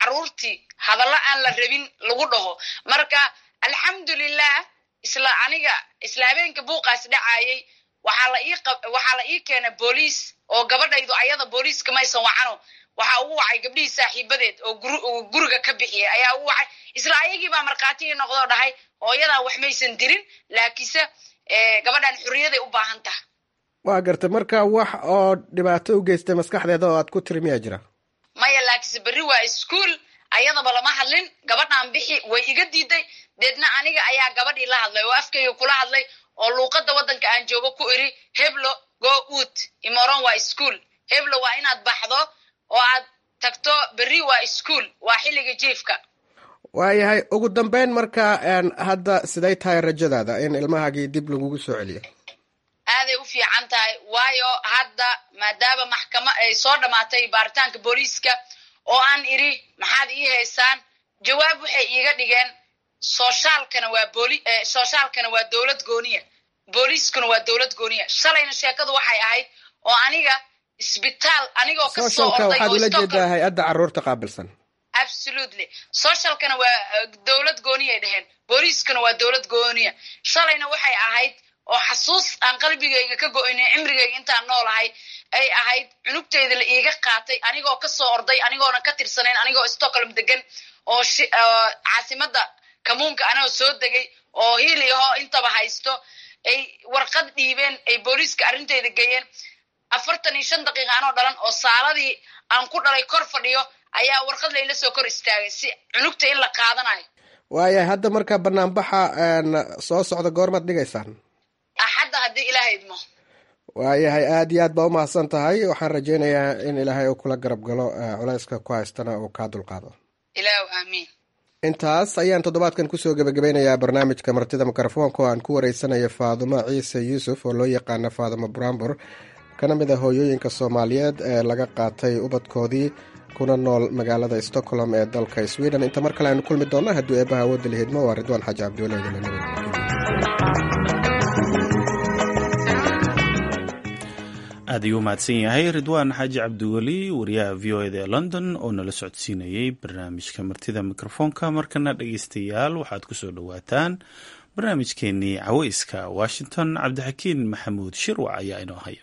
caruurtii hadallo aan la rabin lagu dhaho marka alxamdulilah isla aniga isla habeenka buuqaas dhacayay waxaa la ii waxaa la ii keenay booliis oo gabadhaydu ayada booliiska maysan wacano waxaa ugu wacay gabdhihii saaxiibadeed oo guriga ka bixiyay ayaa ugu wacay isla ayagii baa markhaati ii noqdoo dhahay hooyadan wax maysan dirin laakiinse gabadhan xurriyaday u baahan taha waa gartay marka wax oo dhibaato u geystay maskaxdeeda oo aad ku tiri miyaa jira maya laakiinse berri waa ischool ayadaba lama hadlin gabadhan bixi way iga diiday deedna aniga ayaa gabadhii la hadlay oo afkayga kula hadlay oo luuqadda waddanka aan joogo ku iri heblo go ut imoron waa ischool heblo waa inaad baxdo oo aad tagto berri waa ischool waa xilliga jiifka waayahay ugu dambeyn marka hadda siday tahay rajadaada in ilmahaagii dib lagugu soo celiyo aaday u fiican tahay waayo hadda maadaama maxkama ay soo dhammaatay baaritaanka booliiska oo aan iri maxaad ii haysaan jawaab waxay iiga dhigeen soshaalkana waa booli soshaalkana waa dowlad gooniya booliiskuna waa dowlad gooniya shalayna sheekadu waxay ahayd oo aniga isbitaal anigoo kasoo socialka orday waxaad oo ula Stockholm- jeedaa hay-adda caruurta qaabilsan absolutely socialkana waa uh, dowlad gooniyay dheheen booliiskana waa dowlad gooniya shalayna waxay ahayd oo xasuus aan qalbigayga ka go-inin cimrigayga intaan noolahay ay ahayd cunugteyda la iiga qaatay anigoo kasoo orday anigoona ka tirsanayn anigoo stockholm degan oo shi- oo caasimada kamuunka anagoo soo degay oo hiili ahoo intaba haysto ay warqad dhiibeen ay booliiska arrinteyda geeyeen afartan iyo shan daqiiqa anoo dhalan oo saaladii aan ku dhalay kor fadhiyo ayaa warqad layla soo kor istaagay si cunugta in la qaadanayo waayahay hadda marka banaanbaxa een, soo socda goormaad dhigaysaan axadda haddii ilaaha idmo waayahay aad iyo aad baa umahadsan tahay waxaan rajeynayaa in ilaahay uu kula garab galo eh, culayska ku haystana uu kaa dulqaado ilaahu aamiin intaas ayaan toddobaadkan kusoo gebagabeynayaa barnaamijka martida mikrofoonka oo aan ku wareysanayo faadumo ciise yuusuf oo loo yaqaano faadumo brambur kana mid a hooyooyinka soomaaliyeed ee laga qaatay ubadkoodii kuna nool magaalada stockholm ee dalka sweden inta mar kale aynu kulmi doonna hadduu eebaha awoodda la hidmo waa ridwaan xaaji cabdiwale idinla nabad aad ayuu u mahadsan yahay ridwaan xaaji cabdiweli wariyaha v o eda ee london oo nala socodsiinayey barnaamijka martida mikrofoonka markana dhegeystayaal waxaad kusoo dhowaataan barnaamijkeenii caweyska washington cabdixakiin maxamuud shirwac ayaa inoo haya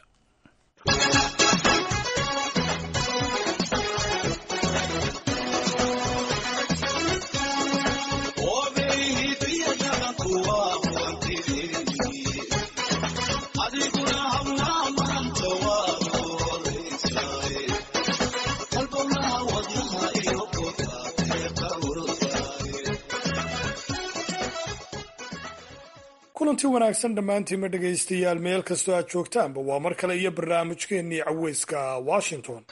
kulanti wanaagsan dhammaantiinma dhegaystayaal meel kastoo aad joogtaanba waa mar kale iyo barnaamijkeennii caweyska washington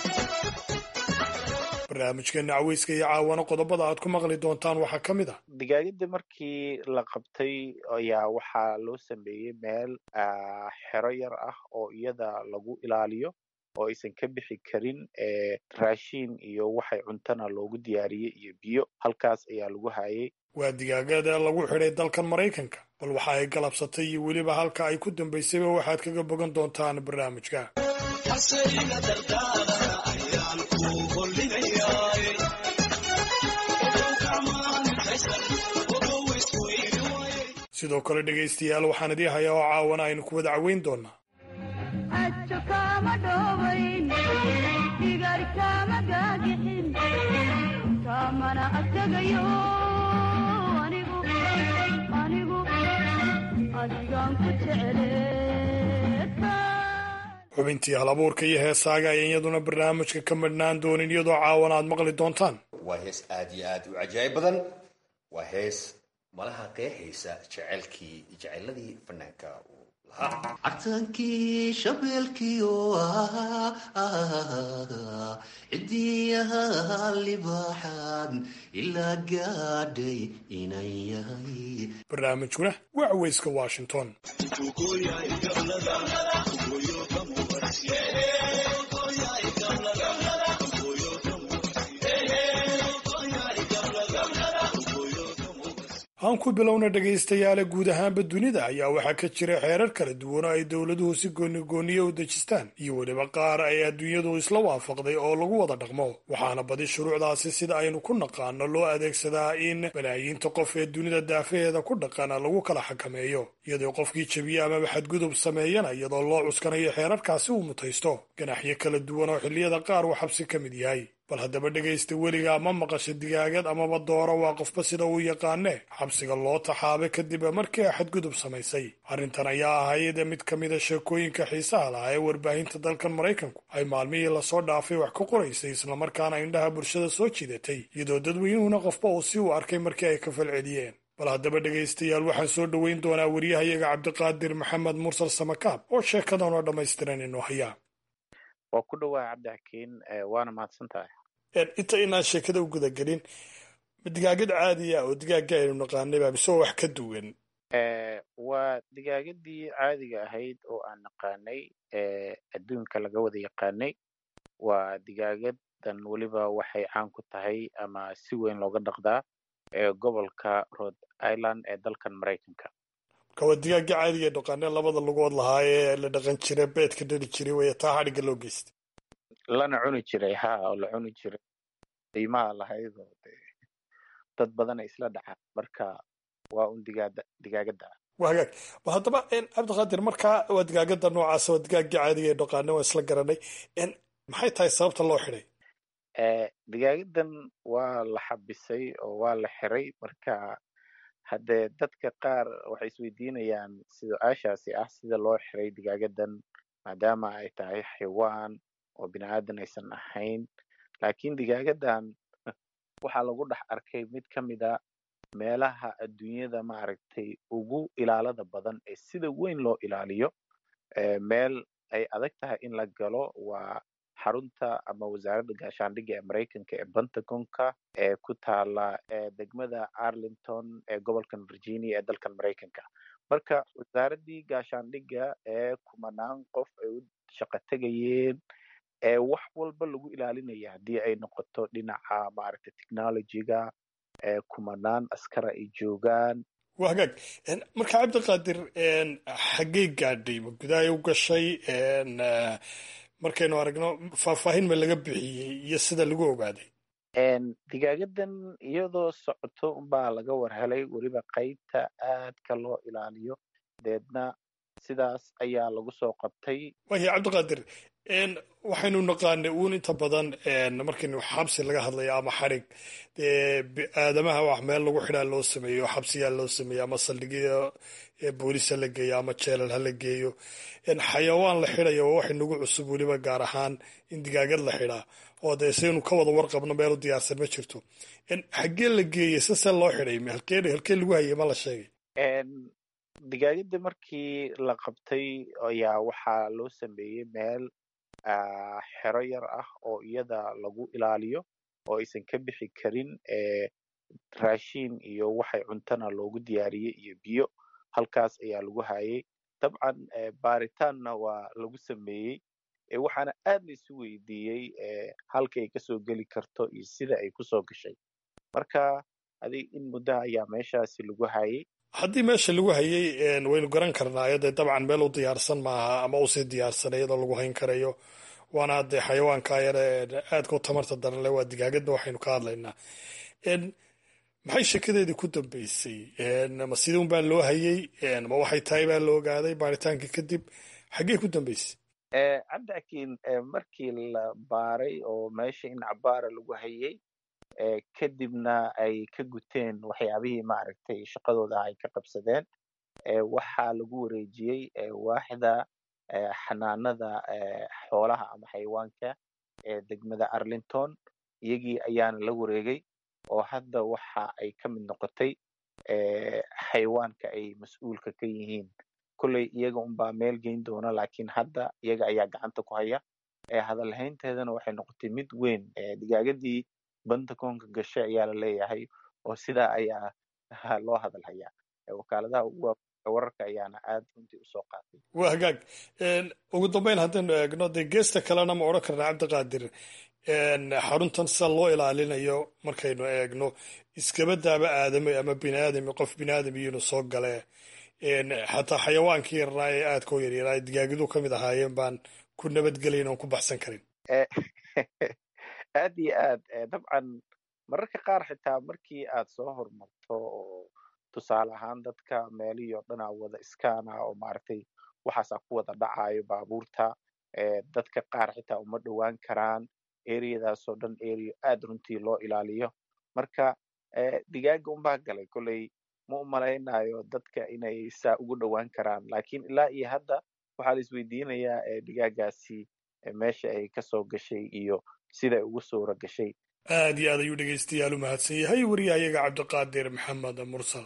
barnaamijkeenna caweyska iyo caawana qodobada aad ku maqli doontaan waxaa ka mid ah digaagada markii la qabtay ayaa waxaa loo sameeyey meel ah, xero yar ah oo iyada lagu ilaaliyo oo aysan ka bixi karin eh, raashin iyo waxay cuntana loogu diyaariyey iyo biyo halkaas ayaa lagu hayay waa digaagada lagu xidhay dalkan maraykanka bal waxa ay galabsatay iyo weliba halka ay ku dambaysayba waxaad kaga bogan doontaan barnaamijka sidoo kale dhegaystayaal waxaan idii hayaa oo caawana aynu ku wada caweyn doonaa xubintii halabuurka iyo heesaaga ayaan iyaduna barnaamijka ka madhnaan doonin iyadoo caawana aad maqli doontaan waa hees aad iyo aad u cajaa'ib badan waa hees malaha qeexaysa jecelkii jeceladii fanaanka uu lahaa cabtaankii shabeelkiio cidiyaha libaaxaan ilaa gaadhay inan yahay barnaamijkuna waa caweyska washington aan ku bilowna dhegaystayaale guud ahaanba dunida ayaa waxaa ka jira xeerar kala duwan oo ay dowladuhu si goonigooniye u dejistaan iyo weliba qaar ay adduunyadu isla waafaqday oo lagu wada dhaqmo waxaana badi shuruucdaasi sida aynu ku naqaano loo adeegsadaa in balaayiinta qof ee dunida daafaheeda ku dhaqana lagu kala xakameeyo iyadoo qofkii jebiye amaba xadgudub sameeyana iyadoo loo cuskanayo xeerarkaasi uu mutaysto ganaxyo kala duwan oo xilliyada qaar uu xabsi ka mid yahay bal haddaba dhegaysta weligaa ma maqasha digaagad amaba dooro waa qofba sida uu yaqaane xabsiga loo taxaabay kadib markii ay xadgudub samaysay arrintan ayaa ahayd mid ka mida sheekooyinka xiisaha lahaa ee warbaahinta dalkan maraykanku ay maalmihii lasoo dhaafay wax ka qoraysay islamarkaana indhaha bulshada soo jiidatay iyadoo dadweynuhuna qofba uu si uu arkay markii ay ka falceliyeen bal haddaba dhegaystayaal waxaan soo dhoweyn doonaa wariyahayaga cabdiqaadir maxamed mursal samakaab oo sheekadan oo dhammaystiran inoo hayaa waa ku dhawaa cabdixakiin waana mahadsan tahay inta inaan sheekada u gudagelin digaagad caadiya oo digaagga aynu naqaanay baa mise wax ka duwan waa digaagadii caadiga ahayd oo aan naqaanay adduunka laga wada yaqaanay waa digaagadan weliba waxay caan ku tahay ama si weyn looga dhaqdaa gobolka rhode island ee dalkan maraykanka marka waa digaagga caadiga ee dhaqaanee labada lugood lahaa ee la dhaqan jiray beedka dhali jiray way taa xadhigga loo geystay lana cuni jiray ha oo la cuni jiray qiimaha lahayd oo de dad badana isla dhacaa marka waa un digaada digaagada waa hagaag ba haddaba cabdiqaadir markaa waa digaagada noocaasa waa digaagga caadiga ee dhaqaane waa isla garanay maxay tahay sababta loo xidhay digaagadan waa la xabisay oo waa la xiray marka haddee dadka qaar waxay isweydiinayaan su-aashaasi ah sida loo xiray digaagadan maadaama ay tahay xaywaan oo bini aadan aysan ahayn laakiin digaagadan waxaa lagu dhex arkay mid ka mid a meelaha adduunyada maaragtay ugu ilaalada badan ee sida weyn loo ilaaliyo meel ay adag tahay in la galo waa xarunta ama wasaaradda gaashaandhigga ee maraykanka ee pentagonka ee ku taala degmada arlington ee gobolkan virginia ee dalkan maraykanka marka wasaaraddii gaashaandhigga ee kumanaan qof ay u shaqo tegayeen ee wax walba lagu ilaalinaya haddii ay noqoto dhinaca maaragtay technologyga ee kumanaan askara ay joogaan waa hagaag marka cabdiqaadir xaggey gaadhay ma gudahay u gashay markaynu aragno faahfaahin ma laga bixiyey iyo sida lagu ogaaday digaagadan iyadoo socoto unbaa laga war helay weliba qaybta aadka loo ilaaliyo deedna sidaas ayaa lagu soo qabtay waya cabdiqaadir waxaynu naqaanay uun inta badan markaynu xabsi laga hadlayo ama xarig aadamaha wax meel lagu xidhaa loo sameeyo xabsiyaa loo sameeyo ama saldhigyo booliis ha la geeyo ama jeelal ha la geeyo xayawaan la xidhayo waa wax inagu cusub weliba gaar ahaan in digaagad la xidhaa oo dee saynu ka wada warqabno meel u diyaarsan ma jirto xaggee la geeyey sase loo xidhay halkee halkee lagu hayay ma la sheegay digaagadda markii la qabtay ayaa waxaa loo sameeyey meel xero yar ah oo iyada lagu ilaaliyo oo aysan ka bixi karin raashiin iyo waxay cuntana loogu diyaariyey iyo biyo halkaas ayaa lagu hayay dabcan baaritaanna waa lagu sameeyey waxaana aad la isu weydiiyey halka ay kasoo geli karto iyo sida ay kusoo gashay marka adig in muddaha ayaa meeshaasi lagu hayay haddii meesha lagu hayay waynu garan karnaayo dee dabcan meel u diyaarsan maaha ama usii diyaarsan iyadoo lagu hayn karayo waana dee xayawaanka yare aadka u tamarta daran le waa digaagadda waxaynu ka hadlaynaa maxay sheekadeedii ku dambeysay ma sidii un baa loo hayay ma waxay tahay baa la ogaaday baaritaankii kadib xaggee ku dambeysay cabdiakiin markii la baaray oo meesha in cabaara lagu hayay kadibna ay ka guteen waxyaabihii maaragtay shaqadooda ay ka qabsadeen waxaa lagu wareejiyey waaxda xanaanada xoolaha ama xayawaanka ee degmada arlington iyagii ayaana la wareegay oo hadda waxa ay ka mid noqotay xayawaanka ay mas-uulka ka yihiin kolley iyaga unbaa meel geyn doona laakiin hadda iyaga ayaa gacanta ku haya hadalhaynteedana waxay noqotay mid weyn digaagadii pentagonka gashay ayaa la leeyahay oo sidaa ayaa loo hadal hayaa wakaaladaha ugu wararka ayaana aad runtii usoo qaatay waa hagaag ugu dambeyn haddaynu eegno dee geesta kalena ma odhan karnaa cabdiqaadir xaruntan sida loo ilaalinayo markaynu eegno iskabadaaba aadame ama biniaadami qof biniaadami inuu soo gale xataa xayawaankii yarnaa ee aadka u yaryaraa digaagidu ka mid ahaayeen baan ku nabadgelayn oon ku baxsan karin aad iyo aad dabcan mararka qaar xitaa markii aad soo horumarto oo tusaale ahaan dadka meelihii oo dhan aa wada iskaana oo maaragtay waxaasaa ku wada dhacayo baabuurta dadka qaar xitaa uma dhowaan karaan ereyadaasoo dhan ereyo aad runtii loo ilaaliyo marka digaaga unbaa galay kolley ma u malaynayo dadka inay saa ugu dhowaan karaan lakiin ilaa iyo hadda waxaa la isweydiinayaa digaagaasi meesha ay kasoo gashay iyo siday ugu suura gashay aad iyo aad ayuu dhegaystayaal u mahadsan yahay wariyahayaga cabdiqaadir maxamed mursal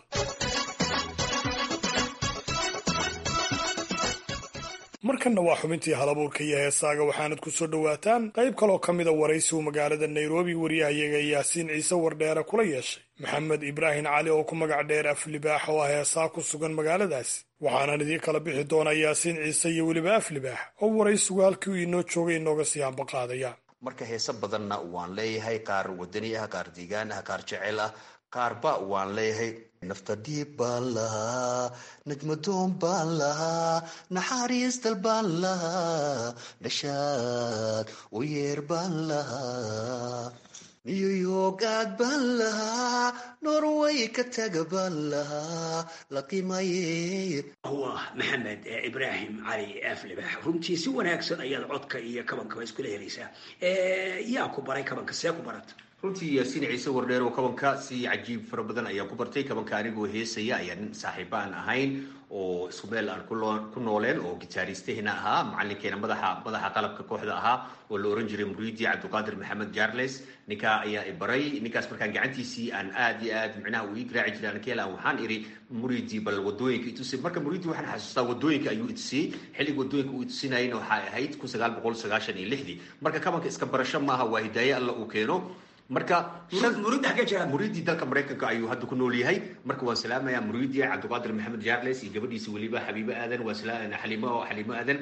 markanna waa xubintii halabuurka iyo heesaaga waxaanad ku soo dhowaataan qayb kaloo ka mida waraysi uu magaalada nairobi wariyahayaga yaasiin ciise wardheere kula yeeshay maxamed ibraahim cali oo ku magac dheer aflibaax oo ah heesaa ku sugan magaaladaasi waxaanan idiin kala bixi doonaa yaasiin ciise iyo weliba aflibaax oo waraysigu halkii uu inoo joogay inooga sii hambaqaadaya marka heese badanna waan leeyahay qaar wadani ah qaar deegaan ah qaar jecel ah qaarba waan leeyahay nafta dhiib baan lahaa najmadoon baan lahaa naxariisdal baan lahaa dhashaad u yeer baan lahaa niyuyogaad baan lahaa norway ka taga baan lahaa la qimaye waa maxamed ibraahim cali aflibax runtii si wanaagsan ayaad codka iyo kabankaba iskula helaysaa yaa ku baray kabanka see ku barata runtii yaasiin ciise wardheer oo kabanka si cajiib fara badan ayaan ku bartay kabanka anigoo heesaya ayaa nin saaxiiba aan ahayn oo isku meel aan ku nooleen oo gitaaristahina ahaa macalinkeena madaxa madaxa qalabka kooxda ahaa oo la oran jiray muriidi cabdiqaadir maxamed jarles ninkaa ayaa i baray ninkaas markaan gacantiisii aan aad iyo aad micnaha uu ii garaaci jiray ankeela waxaan iri muriidi bal wadooyinka itusay marka muriidi waxaan xasuustaa wadooyinka ayuu itusiyey xilliga wadooyinka uu itusinayna waxay ahayd kun sagaal boqol sagaashan iyo lixdii marka kabanka iska barasho maaha waa hidaaye alla uu keeno marka muriidii dalka maraykanka ayuu hadda ku nool yahay marka waan salaamaya muriidi cabdiqaadir maxamed jarles iyo gabadhiisa weliba xabiibo aadan waa xalimo xalimo aadan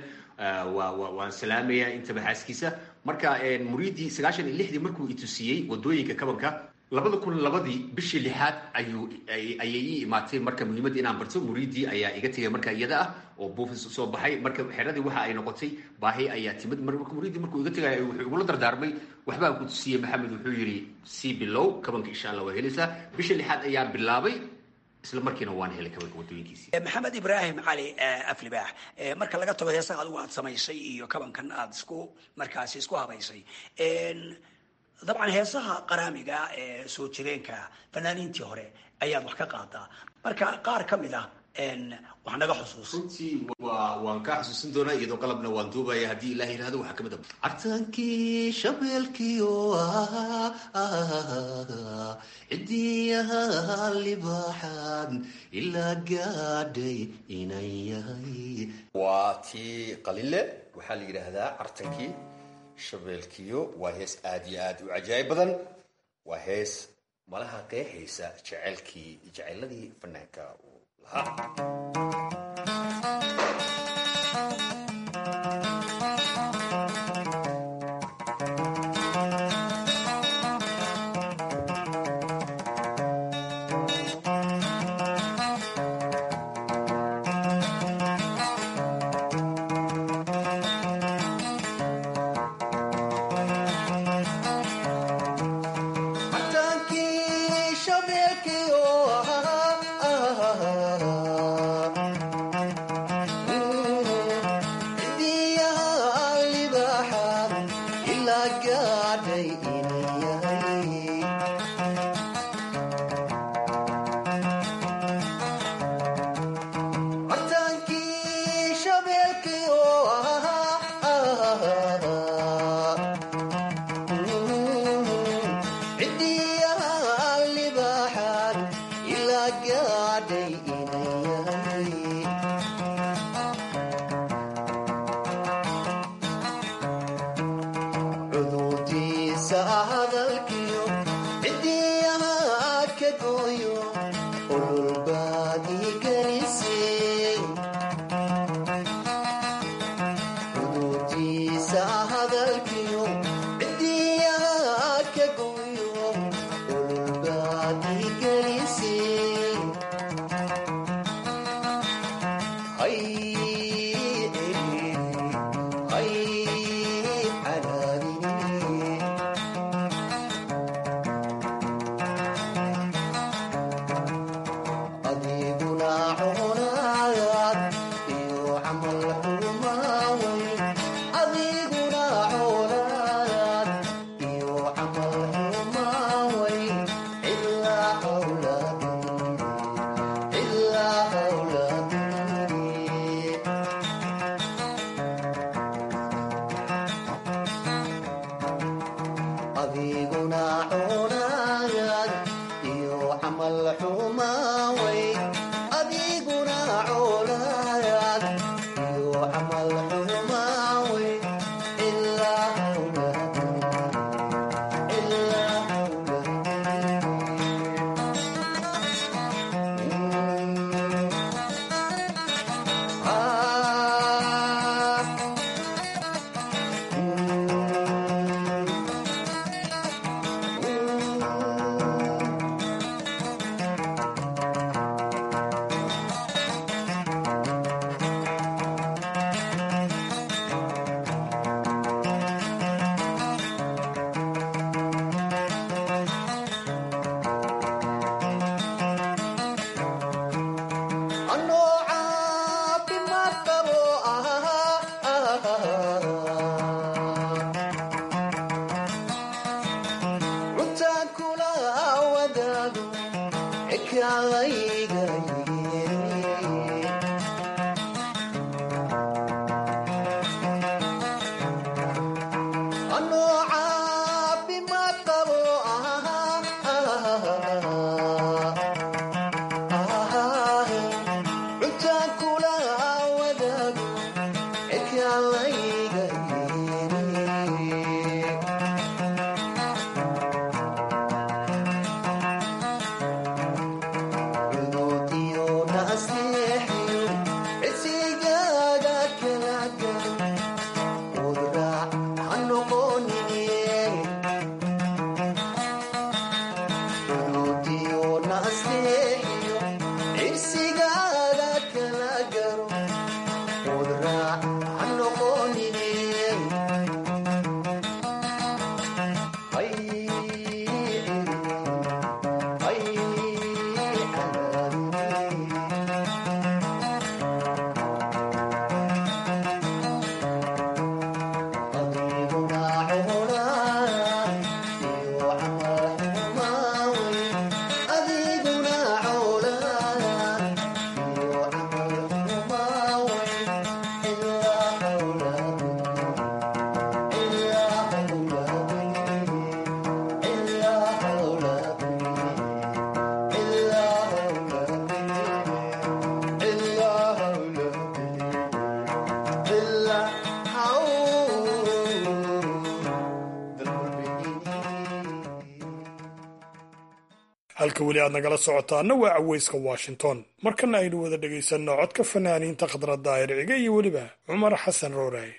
waan salaamaya intaba xaaskiisa marka muriidi sagaashan iyo lixdii markuu itusiyey wadooyinka kabanka labada kun labadii bishii lixaad ayuu ayay ii imaatay marka muhiimadda inaan barto muriidii ayaa iga tegay marka iyada ah oo buufis soo baxay marka xeradii waxa ay noqotay baahi ayaa timid marka muriidii markuu iga tegay wuxuu igula dardaarmay waxbaan ku tusiyey maxamed wuxuu yidhi sii bilow kabanka insha allah waa helaysaa bishii lixaad ayaan bilaabay isla markiina waan helay kabanka wadooyinkiisi maxamed ibraahim cali aflibaax marka laga tago heesaha adigu aad samaysay iyo kabankan aad isku markaasi isku habaysay dabcan heesaha qaraamiga ee soo jireenka fanaaniintii hore ayaad wax ka qaadaa marka qaar ka mid ah wax naga xusuus runtii waa waan kaa xusuusin doonaa iyadoo qalabna waan duubaya haddii ilaah yidhahdo waxaa kamid ah cartaankii shabeelkiio cidiyaha libaaxaan ilaa gaadhay inan yahay waa tii qalile waxaa la yidhaahdaa cartankii shabeelkiyo waa hees aad iyo aad u cajaa'ib badan waa hees malaha qeexaysa jecelkii jeceladii fanaanka uu lahaa halka weli aad nagala socotaana waa caweyska washington markana aynu wada dhegaysanno codka fanaaniinta khadra daahir cige iyo weliba cumar xasan rooraaye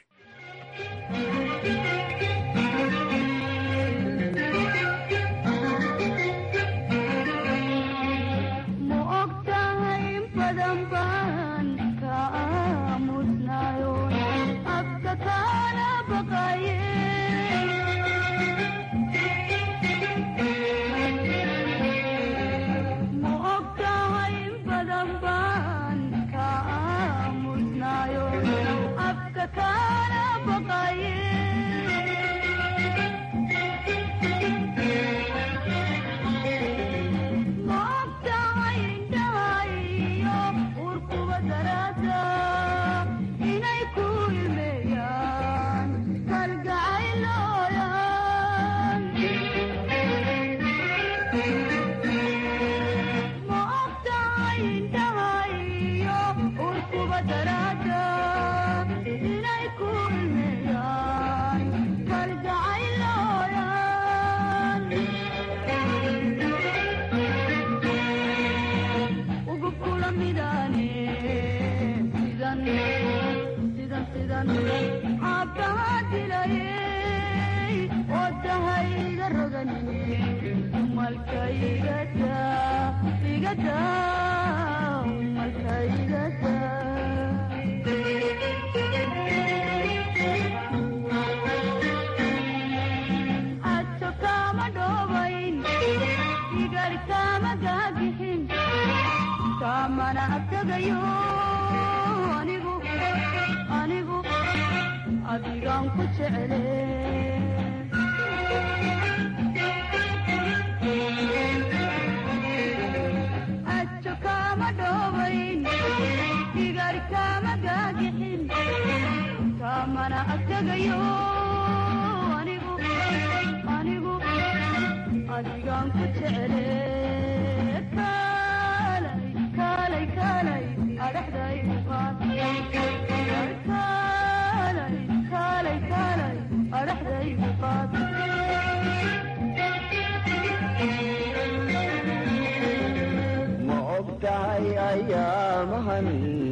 ma ogtahay ayaamahan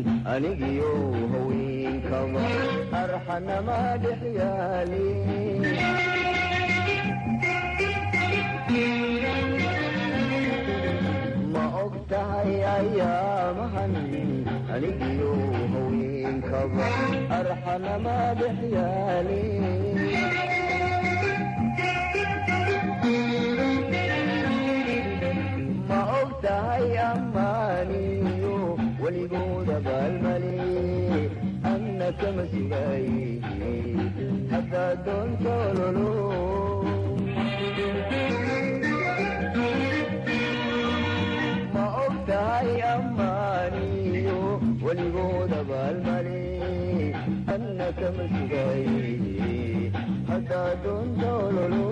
anigiyo haweenkaba arxanama dhex yaalin ma ogtahay ayaamahan anigiyo haweenkaba arxanama dhex yaalin ma ogtahay ammaaniyo weligooda baalmale anna kama sugay haddaa doonta ololo ma ogtahay ammaaniyo weligooda baalmale anna kama sugay haddaa doonta ololo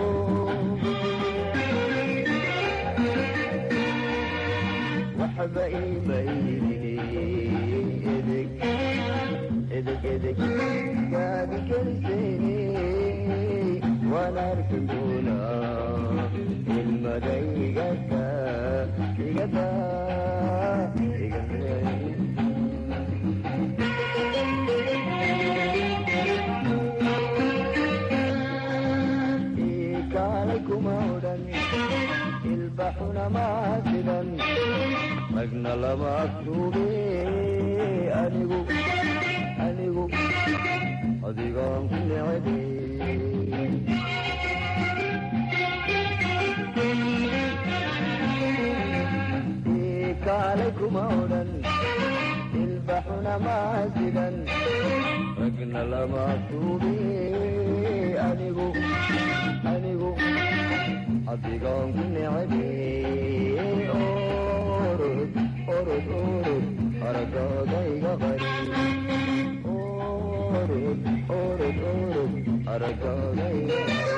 waxba iimayni edeg edeg edeg gaadi keliseeni waan arki doonaa ilmada igada igada ikaalay kuma odhan ilbaxuna maasidan magna lama agtuube anigu anigu adigaan ku necebe kaalay kuma odhan ilbaxuna maasidan magna lama agtuube anigu anigu adigaan ku necebe orod orod orod aragooda iga qari orod orod orod aragooda iga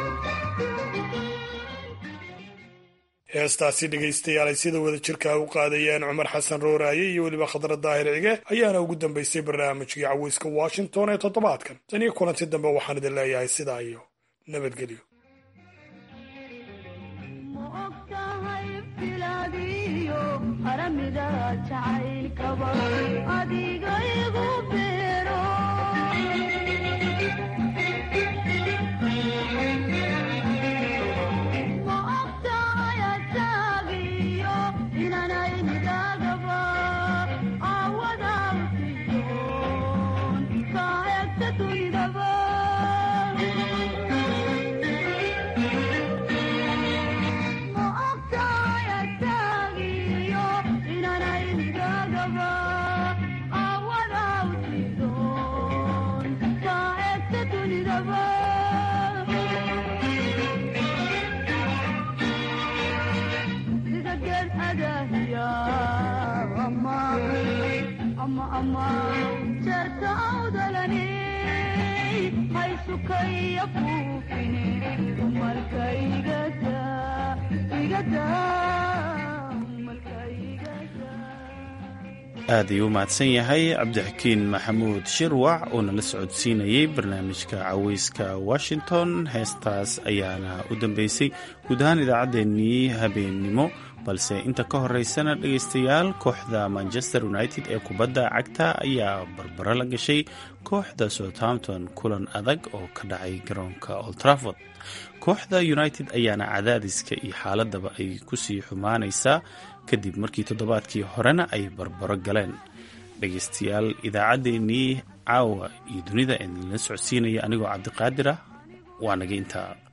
heestaasi dhegaystayaal ay sida wada jirkaa u qaadayeen cumar xasan rooraaye iyo weliba khadra daahir cige ayaana ugu dambaysay barnaamijkii caweyska washington ee toddobaadkan tan iyo kulanti dambe waxaan idin leeyahay sidaa iyo nabadgelyo aad ayuu u mahadsan yahay cabdixakiin maxamuud shirwac oo nala socodsiinayay barnaamijka caweyska washington heestaas ayaana u dambeysay guud ahaan idaacaddeenii habeennimo balse inta ka horeysana dhegaystayaal kooxda manchester united ee kubadda cagta ayaa barbaro la gashay kooxda southampton kulan adag oo ka dhacay garoonka old trafford kooxda united ayaana cadaadiska iyo xaaladaba ay kusii xumaanaysaa kadib markii toddobaadkii horena ay barbaro galeen dhegaystayaal idaacaddeenii caawa iyo dunida ee nala socodsiinaya anigoo cabdiqaadir ah waa naga intaa